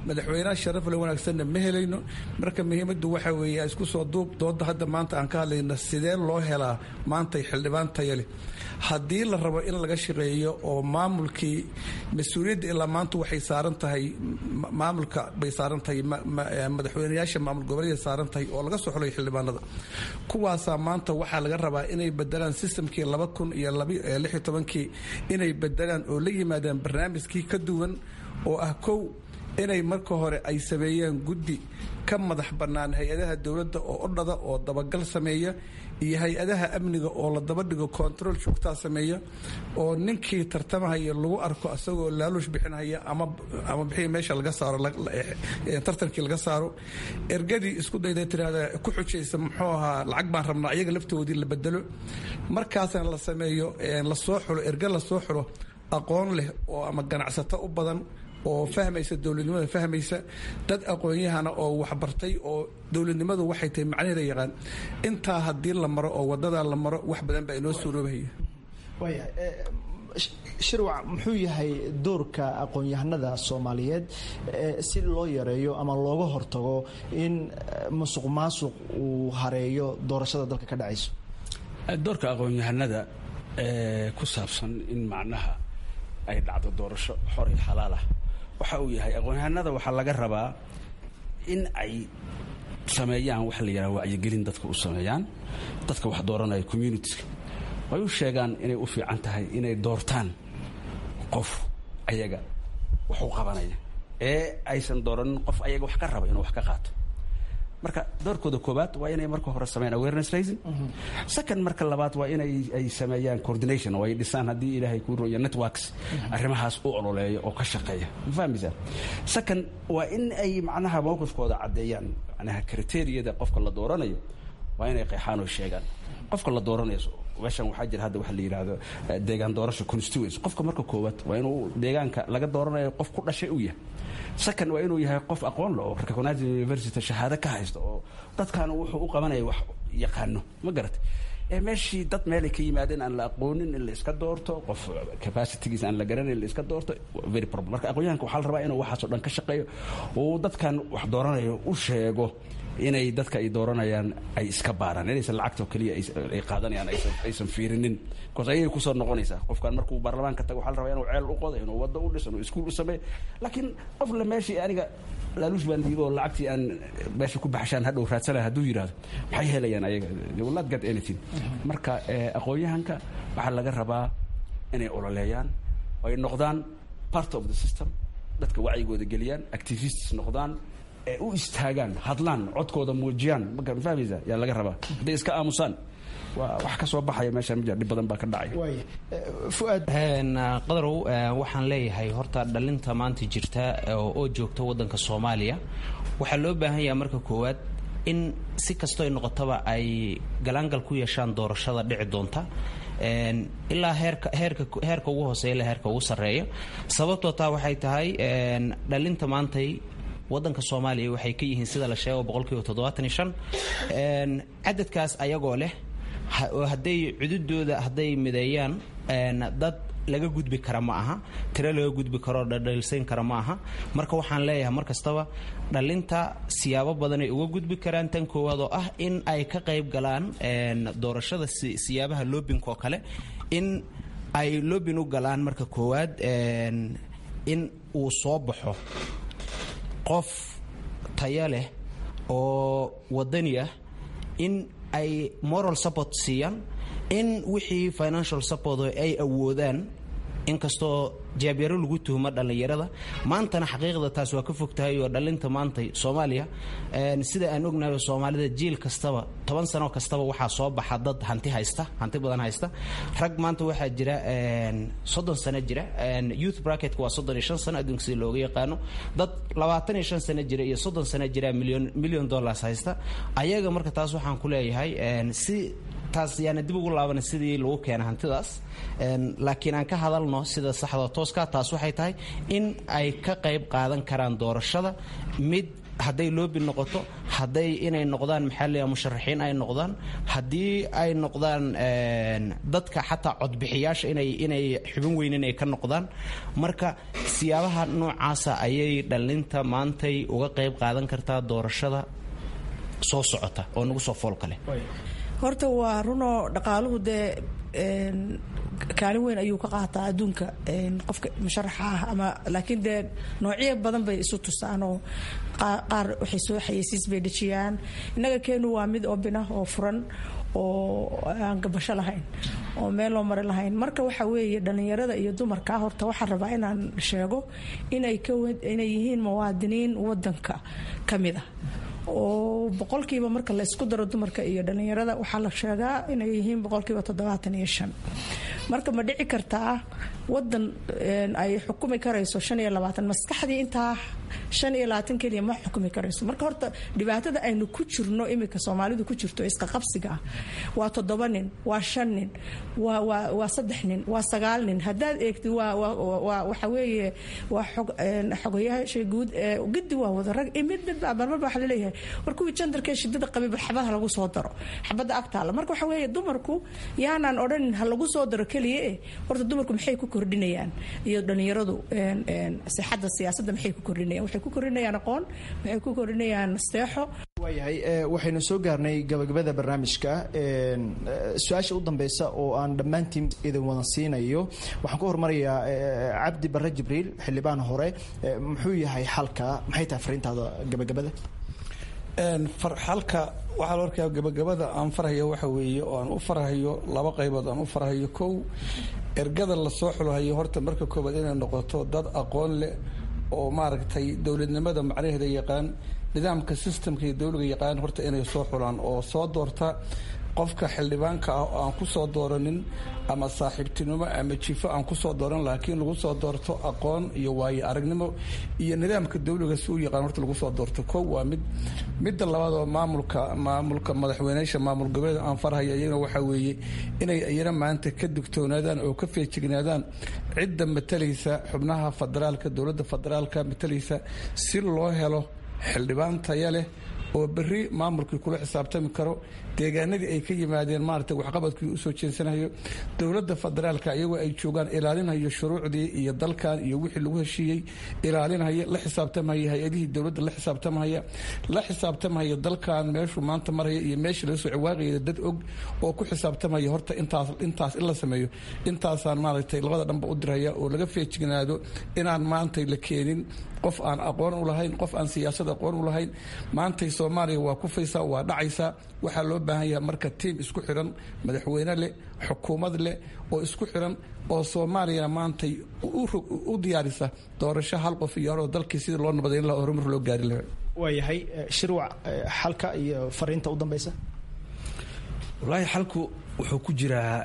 madaxweynaha sharafle wanaagsanna ma helayno marka muhiimaddu waxa weeye isku soo duub dooda hadda maanta aan ka hadlayno sidee loo helaa maantay xildhibaan taya leh haddii la rabo in laga shaqeeyo oo maamulkii mas-uuliyadda ilaa maanta waxay saaran tahay maamulka bay saaran tahay madaxweynayaasha maamul goboleeday saaran tahay oo laga soo xulay xildhibaanada kuwaasaa maanta waxaa laga rabaa inay bedelaan sistamkii laba kun iyo lix iyo tobankii inay bedelaan oo la yimaadaan barnaamijkii ka duwan oo ah kow inay marka hore ay sameeyeen guddi ka madax bannaan hay-adaha dowladda oo odhada oo dabagal sameeya iyo hay-adaha amniga oo la daba dhigo control joogtaa sameeya oo ninkii tartamahaya lagu arko isagoo laaluush bixinhaya ama ama bixii meesha laga saaro tartankii laga saaro ergadii isku dayda tirahda ku xujaysa muxuu ahaa lacag baan rabnaa iyaga laftoodii la bedelo markaasna la sameeyo lasoo xulo erga lasoo xulo aqoon leh oo ama ganacsato u badan oo fahmaysa dowladnimada fahmaysa dad aqoon-yahana oo waxbartay oo dowladnimadu waxay tahay macnaheeda yaqaan intaa haddii la maro oo wadadaa la maro wax badan baa inoo suuroobahaya shirwac muxuu yahay doorka aqoon-yahanada soomaaliyeed si loo yareeyo ama looga hortago in musuq maasuq uu hareeyo doorashada dalka ka dhacayso doorka aqoon-yahanada ku saabsan in macnaha ay dhacdo doorasho xor iyo xalaal ah waxa uu yahay aqoon-yahanada waxaa laga rabaa in ay sameeyaan waxa la yidhaha wacyigelin dadka u sameeyaan dadka wax dooranaya communitiska way u sheegaan inay u fiican tahay inay doortaan qof ayaga wax u qabanaya ee aysan dooranin qof ayaga wax ka raba inuu wax ka qaato marka doorkooda koobaad waa inay marka hore sameeyaan awareness raising second marka labaad waa inay ay sameeyaan coordination oo ay dhisaan haddii ilaahay kuu roya networks arrimahaas u ololeeya oo ka shaqeeya ma fahmaysaa second waa in ay macnaha mowqifkooda caddeeyaan macnaha kriteriyada qofka la dooranayo waa inay qeexaan oo sheegaan qofka la dooranayo meeshan waxaa jira hadda waxa la yidhaahdo deegaan doorasho constituency qofka marka koowaad waa inuu deegaanka laga dooranayo qof ku dhashay uu yahay second waa inuu yahay qof aqoon le oo recognized university shahaado ka haysta oo dadkan wuxuu u qabanaya wax yaqaano ma garatay ee meeshii dad meelay ka yimaadeen aan la aqoonin in la iska doorto qof capacitygiis aan la garanayn in la iska doorto very problem marka aqoonyahanka waxaa la rabaa inuu waxaasoo dhan ka shaqeeyo uu dadkan wax dooranayo u sheego inay dadka ay dooranayaan ay iska baaraan inaysan lacagta oo keliya ay qaadanayaan aysan fiirinin bcause ayay kusoo noqonaysaa qofkan markuu baarlamaanka tago waxaa la rabaa inuu ceel u qodo inuu waddo u dhiso inuu iskuul u sameeyo laakiin qof le meeshii aniga laaluush baan dhiibo oo lacagtii aan meesha ku baxshaan hadhow raadsanayo hadduu yidhahdo maxay helayaan ayaga they will not get anything marka aqoon-yahanka waxaa laga rabaa inay ololeeyaan oo ay noqdaan part of the system dadka wacyigooda geliyaan activists noqdaan u istaagaan hadlaan codkooda muujiyaan ma fahmaysa yaa laga rabaa hadday iska aamusaan waa wax ka soo baxaya meesha ma jira dhib badan baa ka dhacaya qadarow waxaan leeyahay horta dhalinta maanta jirta oo joogta waddanka soomaaliya waxaa loo baahan yaha marka koowaad in si kastoo ay noqotaba ay galaangal ku yeeshaan doorashada dhici doonta ilaa heerka heerka heerka ugu hooseeya ilaa heerka ugu sarreeya sababtoo taa waxay tahay dhalinta maantay waddanka soomaaliya waxay ka yihiin sida la sheego boqolkiiba toddobaatan iyo shan cadadkaas ayagoo leh oo hadday cududooda hadday mideeyaan dad laga gudbi kara ma aha tiro laga gudbi karoo dhadhalsayn kara ma aha marka waxaan leeyahay mar kastaba dhalinta siyaabo badanay uga gudbi karaan tan koowaad oo ah in ay ka qayb galaan doorashada siyaabaha loobinka oo kale in ay loobin u galaan marka koowaad in uu soo baxo qof taya leh oo wadani ah in ay moral support siiyaan in wixii financial support ay awoodaan inkastoo jaabyaro lagu tuhmo dhallinyarada maantana xaqiiqda taas waa ka fog tahay oo dhalinta maanta soomaaliya sida aan ognahay soomaalida jiil kastaba toban sano kastaba waxaa soo baxa dad hanti haysta hanti badan haysta rag maanta waxaa jira soddon sano jira youth bracketka waa soddon iyo shan sano adduunka sida looga yaqaano dad labaatan iyo shan sano jira iyo soddon sano jira million million dollars haysta ayaga marka taas waxaan ku leeyahay si taas yaana dib ugu laabana sidii lagu keena hantidaas laakiin aan ka hadalno sida saxda tooska taas waxay tahay in ay ka qayb qaadan karaan doorashada mid hadday loobi noqoto hadday inay noqdaan maxaa leeyahay musharaxiin ay noqdaan haddii ay noqdaan dadka xataa codbixiyaasha inay inay xubin weynin ay ka noqdaan marka siyaabaha noocaasa ayay dhallinta maantay uga qayb qaadan kartaa doorashada soo socota oo nagu soo foolka leh horta waa runoo dhaqaaluhu dee kaalin weyn ayuu ka qaataa adduunka qofka musharaxa ah ama laakiin dee noocyo badan bay isu tusaanoo qaar waxay soo xayeysiis bay dhejiyaan innaga keenu waa mid obin ah oo furan oo aan gabasho lahayn oo meel loo mari lahayn marka waxa weeye dhallinyarada iyo dumarka horta waxaan rabaa inaan sheego inay inay yihiin muwaadiniin wadanka ka mid ah oo boqolkiiba marka laysku daro dumarka iyo dhallinyarada waxaa la sheegaa inay yihiin boqolkiiba toddobaatan iyo shan marka ma dhici kartaa wadan ay xukumi karayso shan iyo labaatan maskaxdii intaa shan iyo labaatan keliya ma xukumi karayso marka horta dhibaatada aynu ku jirno iminka soomaalidu ku jirto isqaqabsiga ah waa toddoba nin waa shan nin waa waa waa saddex nin waa sagaal nin haddaad eegtid waa waa waxa weeye waa xog xogayaasha guud gidi waa wada rag mid mid marmarba waxa laleeyahay war kuwii jandarkee shidada qabay bal xabadaha lagu soo daro xabadda agtaala marka waxa weeye dumarku yaanaan odhanin ha lagu soo daro keliya eh horta dumarku maxay ku kordhinayaan iyo dhallinyaradu sixadda siyaasadda maxay ku kordhinayaan waxay ku kordhinayaan aqoon waxay ku kordhinayaan nasteexo waayahay waxaynu soo gaarnay gabagabada barnaamijka su-aasha u dambeysa oo aan dhammaantiin idin wada siinayo waxaan ku hormarayaa cabdi barre jibriil xildhibaan hore muxuu yahay xalka maxay tahay fariintaada gabagabada xalka waxaa la arkayaa gabagabada aan farhayo waxa weeye oo aan u farhayo laba qaybood aan u farhayo kow ergada lasoo xulhayo horta marka koobaad inay noqoto dad aqoon leh oo maaragtay dowladnimada macnaheeda yaqaan nidaamka systemka iyo dowliga yaqaan horta inay soo xulaan oo soo doorta qofka xildhibaanka ah oo aan ku soo dooranin ama saaxiibtinimo ama jifo aan kusoo dooran laakiin lagu soo doorto aqoon iyo waayo aragnimo iyo nidaamka dowliga si u yaqaan horta lagu soo doorto kow waa mid midda labaad oo maamulka maamulka madaxweyneyaasha maamul goboleed aan farhaya iyagana waxaa weeye inay iyana maanta ka digtoonaadaan oo ka feejignaadaan cidda matalaysa xubnaha federaalka dowladda federaalka matalaysa si loo helo xildhibaan taya leh oo berri maamulkii kula xisaabtami karo deegaanadii ay ka yimaadeen maarata waxqabadkii usoo jeensanayo dowladda federaalka iyagoo ay joogaan ilaalinhayo shuruucdii iyo dalkan iyo wixii lagu heshiiyey ilaalinhaya la xisaabtamhaya hay-adihii dowladda la xisaabtamhaya la xisaabtamhaya dalkan meeshuu maanta maraya iyo meeshii laga soo ciwaaqaya dad og oo ku xisaabtamaya horta intaas intaas in la sameeyo intaasaan maaragtay labada dhanba u dirhaya oo laga feejignaado inaan maantay la keenin qof aan aqoon u lahayn qof aan siyaasad aqoon u lahayn maantay soomaaliya waa kufaysaa waa dhacaysaa waxaa loo baahan yahay marka tiim isku xiran madaxweyne leh xukuumad leh oo isku xiran oo soomaaliyana maantay u diyaarisa doorasho hal qof iyo horoo dalkii sidii loo nabadayn laha horumar loo gaari lahaa waayahay shirwac xalka iyo fariinta u dambeysa wallaahi xalku wuxuu ku jiraa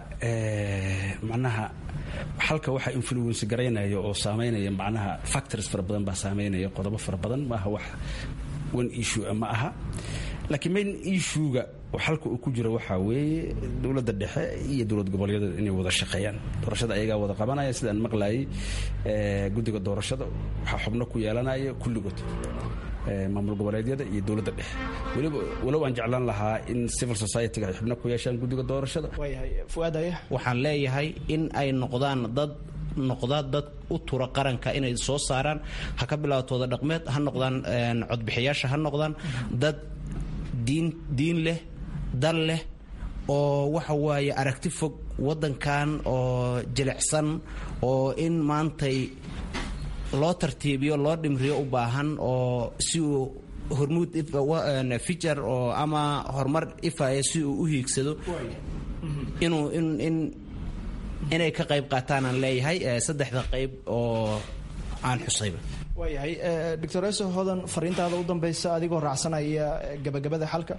macnaha xalka waxaa influence garaynaya oo saameynaya macnaha factors fara badan baa saameynaya qodobo fara badan maaha wax one issue ma aha laakiin main issuega xalka uu ku jiro waxaa weeye dowladda dhexe iyo dowlad goboleedyada inay wada shaqeeyaan doorashada ayagaa wada qabanaya sidaan maqlayay guddiga doorashada waxaa xubno ku yeelanaya kulligood maamul goboleedyada iyo dowladda dhexe weliba walow aan jeclaan lahaa in civil society-ga ay xubno ku yeeshaan guddiga doorashada waxaan leeyahay in ay noqdaan dad noqda dad u tura qaranka inay soo saaraan ha ka bilaabtooda dhaqmeed ha noqdaan codbixiyaasha ha noqdaan dad diin diin leh dal leh oo waxa waaye aragti fog waddankan oo jilicsan oo in maantay loo tartiibiyo loo dhimriyo u baahan oo si uu hormuud fijar oo ama horumar ifaya si uu u hiigsado inuu in inay ka qayb qaataan aan leeyahay saddexda qayb oo aan xusayba waayahay doctor eso hodan fariintaada u dambeysa adigoo raacsanaya gabagabada xalka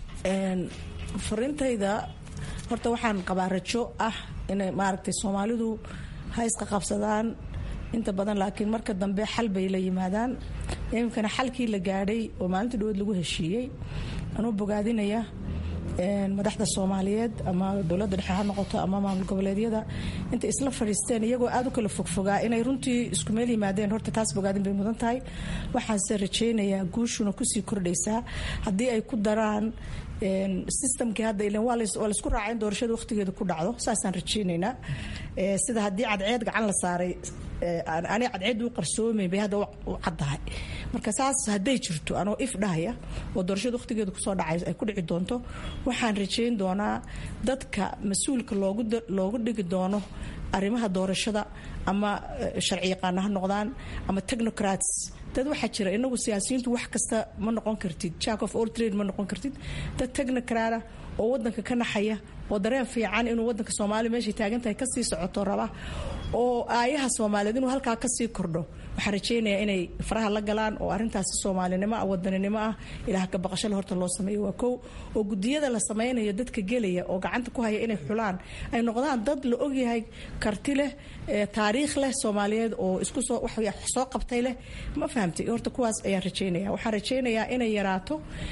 fariintayda horta waxaan qabaa rajo ah inay maaragtay soomaalidu ha iska qabsadaan inta badan laakiin marka dambe xal bay la yimaadaan iminkana xalkii la gaadhay oo maalinta dhawood lagu heshiiyey anuu bogaadinaya madaxda soomaaliyeed ama dowladda dhexe ha noqoto ama maamul goboleedyada intay isla fadhiisteen iyagoo aad u kala fogfogaa inay runtii isku meel yimaadeen horta taas bogaadin bay mudan tahay waxaanse rajaynayaa guushuna kusii kordhaysaa haddii ay ku daraan systemkii hadda ilan waa laysku raacay in doorashada waqtigeeda ku dhacdo saasaan rajaynaynaa sida haddii cadceed gacan la saaray aniga cadceed u qarsoomayn bay hadda u caddahay marka saas hadday jirto anoo if dhahaya oo doorashada waqtigeeda kusoo dhacay ay ku dhici doonto waxaan rajayn doonaa dadka mas-uulka loogu dhigi doono arrimaha doorashada ama sharci yaqaana ha noqdaan ama technocrats dad waxaa jira inagu siyaasiyiintu wax kasta ma noqon kartid jack of all trade ma noqon kartid dad technocrata oo wadanka ka naxaya oo dareen fiican inuu wadanka soomaaliya meeshay taagan tahay kasii socoto raba oo aayaha soomaaliyeed inuu halkaa kasii kordho waxaan rajaynayaa inay faraha la galaan oo arintaasi soomaalinimo ah wadaninimo ah ilaah ka baqashale horta loo sameeyo waa kow oo gudiyada la sameynayo dadka gelaya oo gacanta ku haya inay xulaan ay noqdaan dad la ogyahay karti leh taariikh leh soomaaliyeed oo isku soo soo qabtay leh ma fahamtay horta kuwaas ayaan rajaynaya waxaan rajaynayaa inay yaraato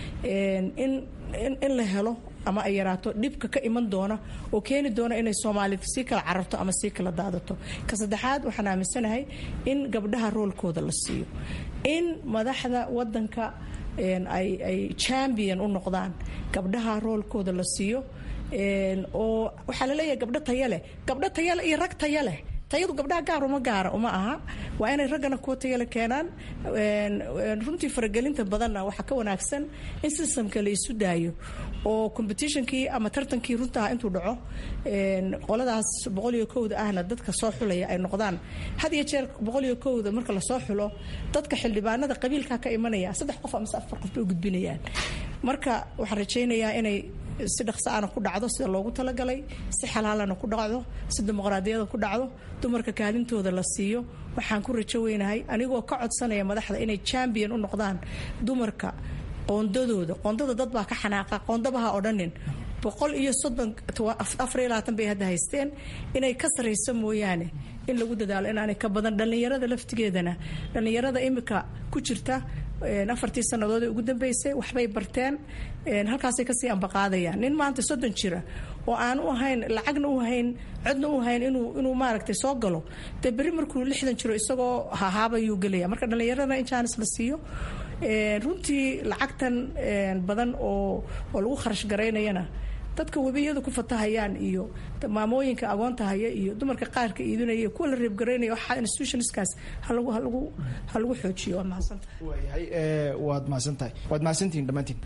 in in la helo ama ay yaraato dhibka ka iman doona oo keeni doona inay soomaalida sii kala cararto ama sii kala daadato ka saddexaad waxaan aaminsanahay in gabdhaha roolkooda la siiyo in madaxda wadanka ay champion u noqdaan gabdhaha roolkooda la siiyo oo waxaa laleeyahay gabdho taya leh gabdho tayale iyo rag taya leh tayadu gabdhaha gaar uma gaara uma aha waa inay raggana kuwa tayale keenaan runtii faragelinta badanna waxaa ka wanaagsan in systemka la isu daayo oo competitionkii ama tartankii runtaha intuu dhaco qoladaas boqoliyo kowda ahna dadka soo xulaya ay noqdaan had iyo jeer boqoliyo kowda marka lasoo xulo dadka xildhibaanada qabiilka ka imanaya saddex qof amase afar qof bay u gudbinayaan marka waxaan rajaynayaa inay si dhaqsaana ku dhacdo sida loogu talagalay si xalaalana ku dhacdo si dimuqraadiyada ku dhacdo dumarka kaalintooda la siiyo waxaan ku rajo weynahay anigoo ka codsanaya madaxda inay champion u noqdaan dumarka qoondadooda qoondada dad baa ka xanaaqa qoondabaha odhanin boqol iyo soddon afar iyo labaatan bay hadda haysteen inay ka sarayso mooyaane in lagu dadaalo inaanay ka badan dhallinyarada laftigeedana dhallinyarada imika ku jirta afartii sannadood ee ugu dambeysay waxbay barteen halkaasay kasii ambaqaadayaan nin maanta soddon jira oo aan u ahayn lacagna u hayn codna u hayn inuu inuu maaragtay soo galo dee berri markuu lixdan jiro isagoo hahaabayuu gelaya marka dhallinyarada in jaanis la siiyo runtii lacagtan badan oo oo lagu kharash garaynayana dadka webiyadu ku fatahayaan iyo maamooyinka agoonta haya iyo dumarka qaarka iidinaya kuwa la reebgaraynaya waxaa institutionskaas halagu halagu ha lagu xoojiyo waad mahadsantahay waayahay waad mahadsantahay waad mahadsantihiin dhammaantiin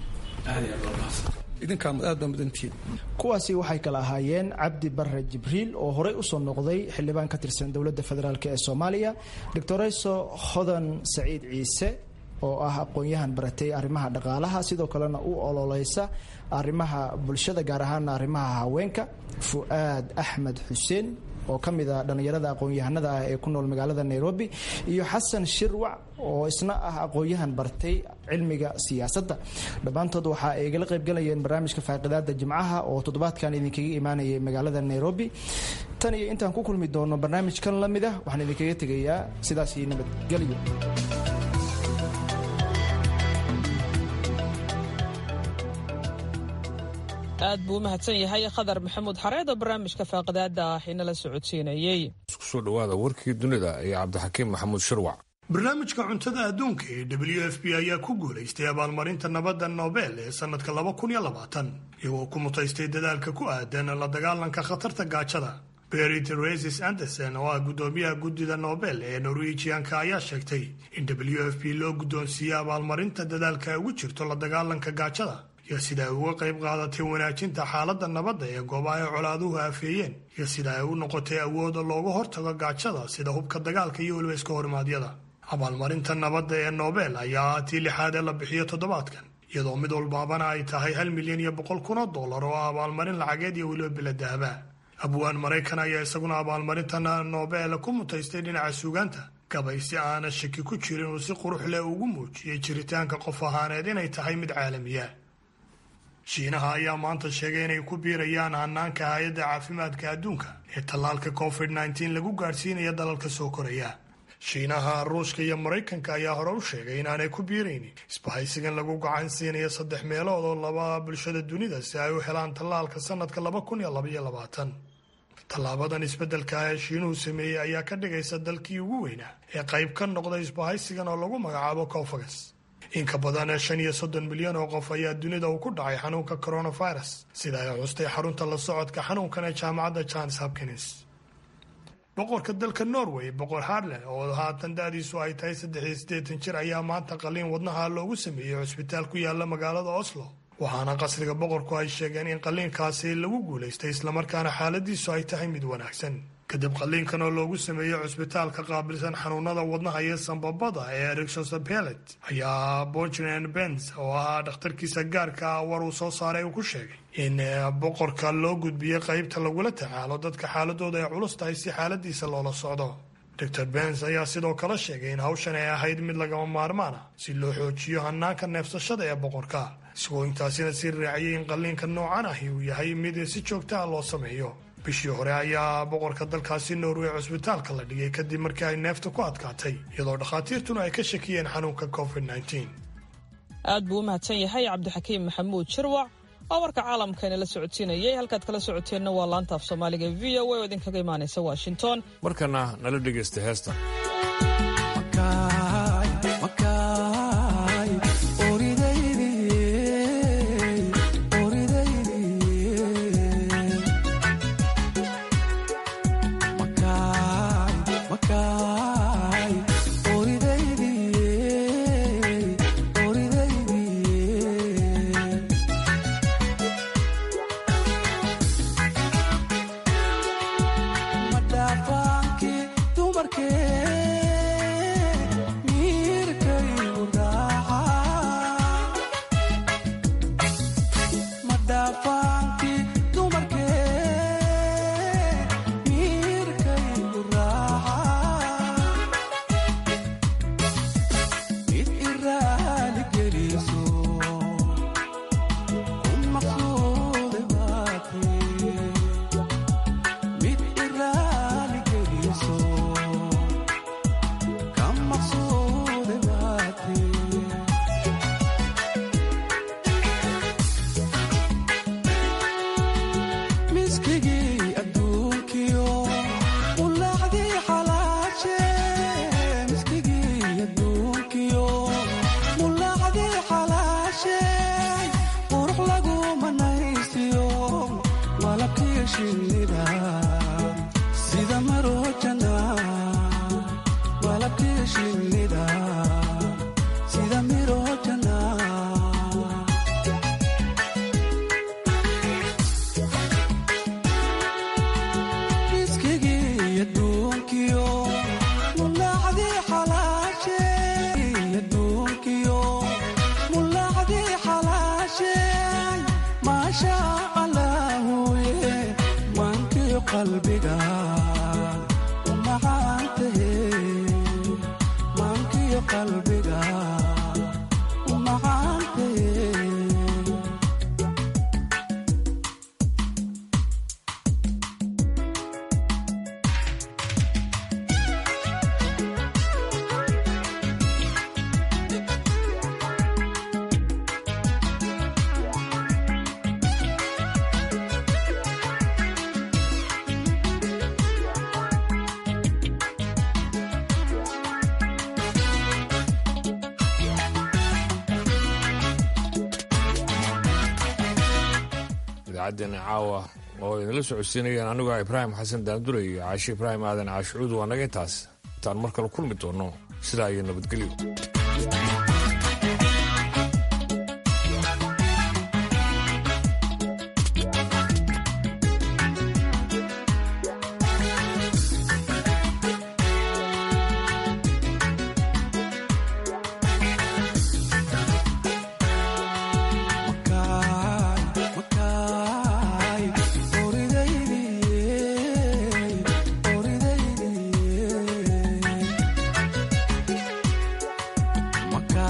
idinkaa aad baa mudantihiin kuwaasi waxay kala ahaayeen cabdi bare jibriil oo horey usoo noqday xildhibaan ka tirsan dowladda federaalk ee soomaaliya doctorayso hodan saciid ciise oo ah aqoon-yahan baratay arrimaha dhaqaalaha sidoo kalena u ololeysa arrimaha bulshada gaar ahaana arrimaha haweenka fu-aad axmed xuseen oo ka mid a dhallinyarada aqoon-yahanada ah ee ku nool magaalada nairobi iyo xasan shirwac oo isna ah aqoon-yahan bartay cilmiga siyaasadda dhammaantood waxa ay igala qaybgalayeen barnaamijka faaqidaada jimcaha oo toddobaadkan idinkaga imaanayay magaalada nairobi tan iyo intaan ku kulmi doono barnaamijkan la mid ah waxaan idinkaga tegayaa sidaasi nabadgelyo aad buu u mahadsan yahay khadar maxamuud xareed oo barnaamijka faaqidaada ah inala socodsiinayey isku soo dhawaada warkii dunida iyo cabdixakiim maxamuud shirwac barnaamijka cuntada adduunka ee w f b ayaa ku guulaystay abaalmarinta nabadda nobel ee sannadka iyagoo ku mutaystay dadaalka ku aadan la dagaalanka khatarta gaajada berit resis anderson oo ah guddoomiyaha guddida nobel ee norwejianka ayaa sheegtay in w f b loo guddoonsiiyey abaalmarinta dadaalka ugu jirto la dagaalanka gaajada iyo sida ay uga qayb qaadatay wanaajinta xaaladda nabadda ee goobaha ay colaaduhu afeeyeen iyo sida ay u noqotay awooda looga hortago gaajada sida hubka dagaalka iyo weliba iska hormaadyada abaalmarinta nabadda ee nobel ayaa ah tii lixaad ee la bixiyo toddobaadkan iyadoo mid walbaabana ay tahay hal milyan iyo boqol kun oo dollar oo ah abaalmarin lacageed iyo weliba biladahaba abwaan maraykan ayaa isaguna abaalmarintan nobel ku mutaystay dhinaca suugaanta gabay si aana shaki ku jirin uu si qurux leh ugu muujiyey jiritaanka qof ahaaneed inay tahay mid caalamiya shiinaha ayaa maanta sheegay inay ku biirayaan hanaanka hay-adda caafimaadka adduunka ee tallaalka covid nteen lagu gaadhsiinaya dalalka soo koraya shiinaha ruushka iyo maraykanka ayaa hore u sheegay inaanay ku biiraynin isbahaysigan lagu gacan siinayo saddex meelood oo laba bulshada dunida si ay u helaan tallaalka sanadka laba kun iyo labaiyo labaatan tallaabadan isbeddelka ah ee shiinuhu sameeyey ayaa ka dhigaysa dalkii ugu weynaa ee qayb ka noqday isbahaysigan oo lagu magacaabo cofagas in ka badan shan iyo soddon milyan oo qof ayaa dunida uu ku dhacay xanuunka coronavirus sida ay xustay xarunta la socodka xanuunkan ee jaamacadda johns hopkins boqorka dalka norway boqor harland oo haatan da-diisu ay tahay saddex iyo siddeetan jir ayaa maanta qaliin wadnaha loogu sameeyey cusbitaal ku yaala magaalada oslo waxaana qasriga boqorku ay sheegeen in qaliinkaasi lagu guulaystay islamarkaana xaaladiisu ay tahay mid wanaagsan kadib qaliinkan oo loogu sameeyey cusbitaalka qaabilsan xanuunada wadnaha iyo sambabada ee rixosabelet ayaa bojren bens oo ahaa dhakhtarkiisa gaarka ah war uu soo saaray uu ku sheegay in boqorka loo gudbiyey qaybta lagula tacaalo dadka xaaladooda ay culus tahay si xaaladiisa loola socdo dor bens ayaa sidoo kale sheegay in hawshan ay ahayd mid lagama maarmaan ah si loo xoojiyo hanaanka neefsashada ee boqorka isagoo intaasina sii raaciyay in qaliinka noocan ahi uu yahay mid si joogta ah loo sameeyo bishii hore ayaa boqorka dalkaasi norway cusbitaalka la dhigay kadib markii ay neefta ku adkaatay iyadoo dhakhaatiirtuna ay ka shakiyeen xanuunka covid aad buu u mahadsan yahay cabdixakiim maxamuud shirwac oo warka caalamkana la socodsiinayay halkaad kala socoteenna waa laanta af soomaaliga v o a oo idinkaga imaanaysa washington markana nala dhegaysta heesta idaacaddeena caawa oo idinla socodsiinayeen anigoo ibraahim xasan daandure iyo caashi ibraahim aadan caashucuud waa naga intaas intaan mar kale kulmi doonno sidaa iyo nabadgelyo Maka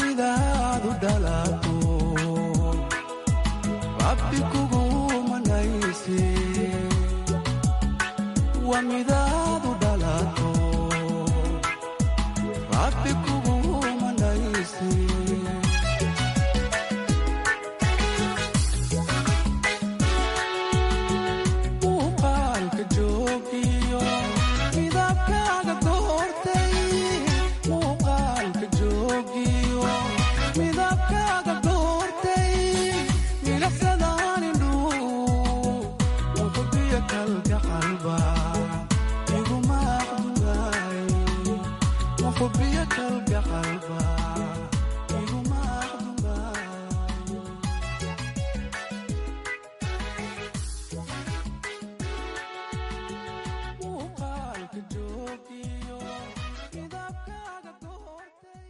dunidaadu dhalato rabbi kugu manayse waa mida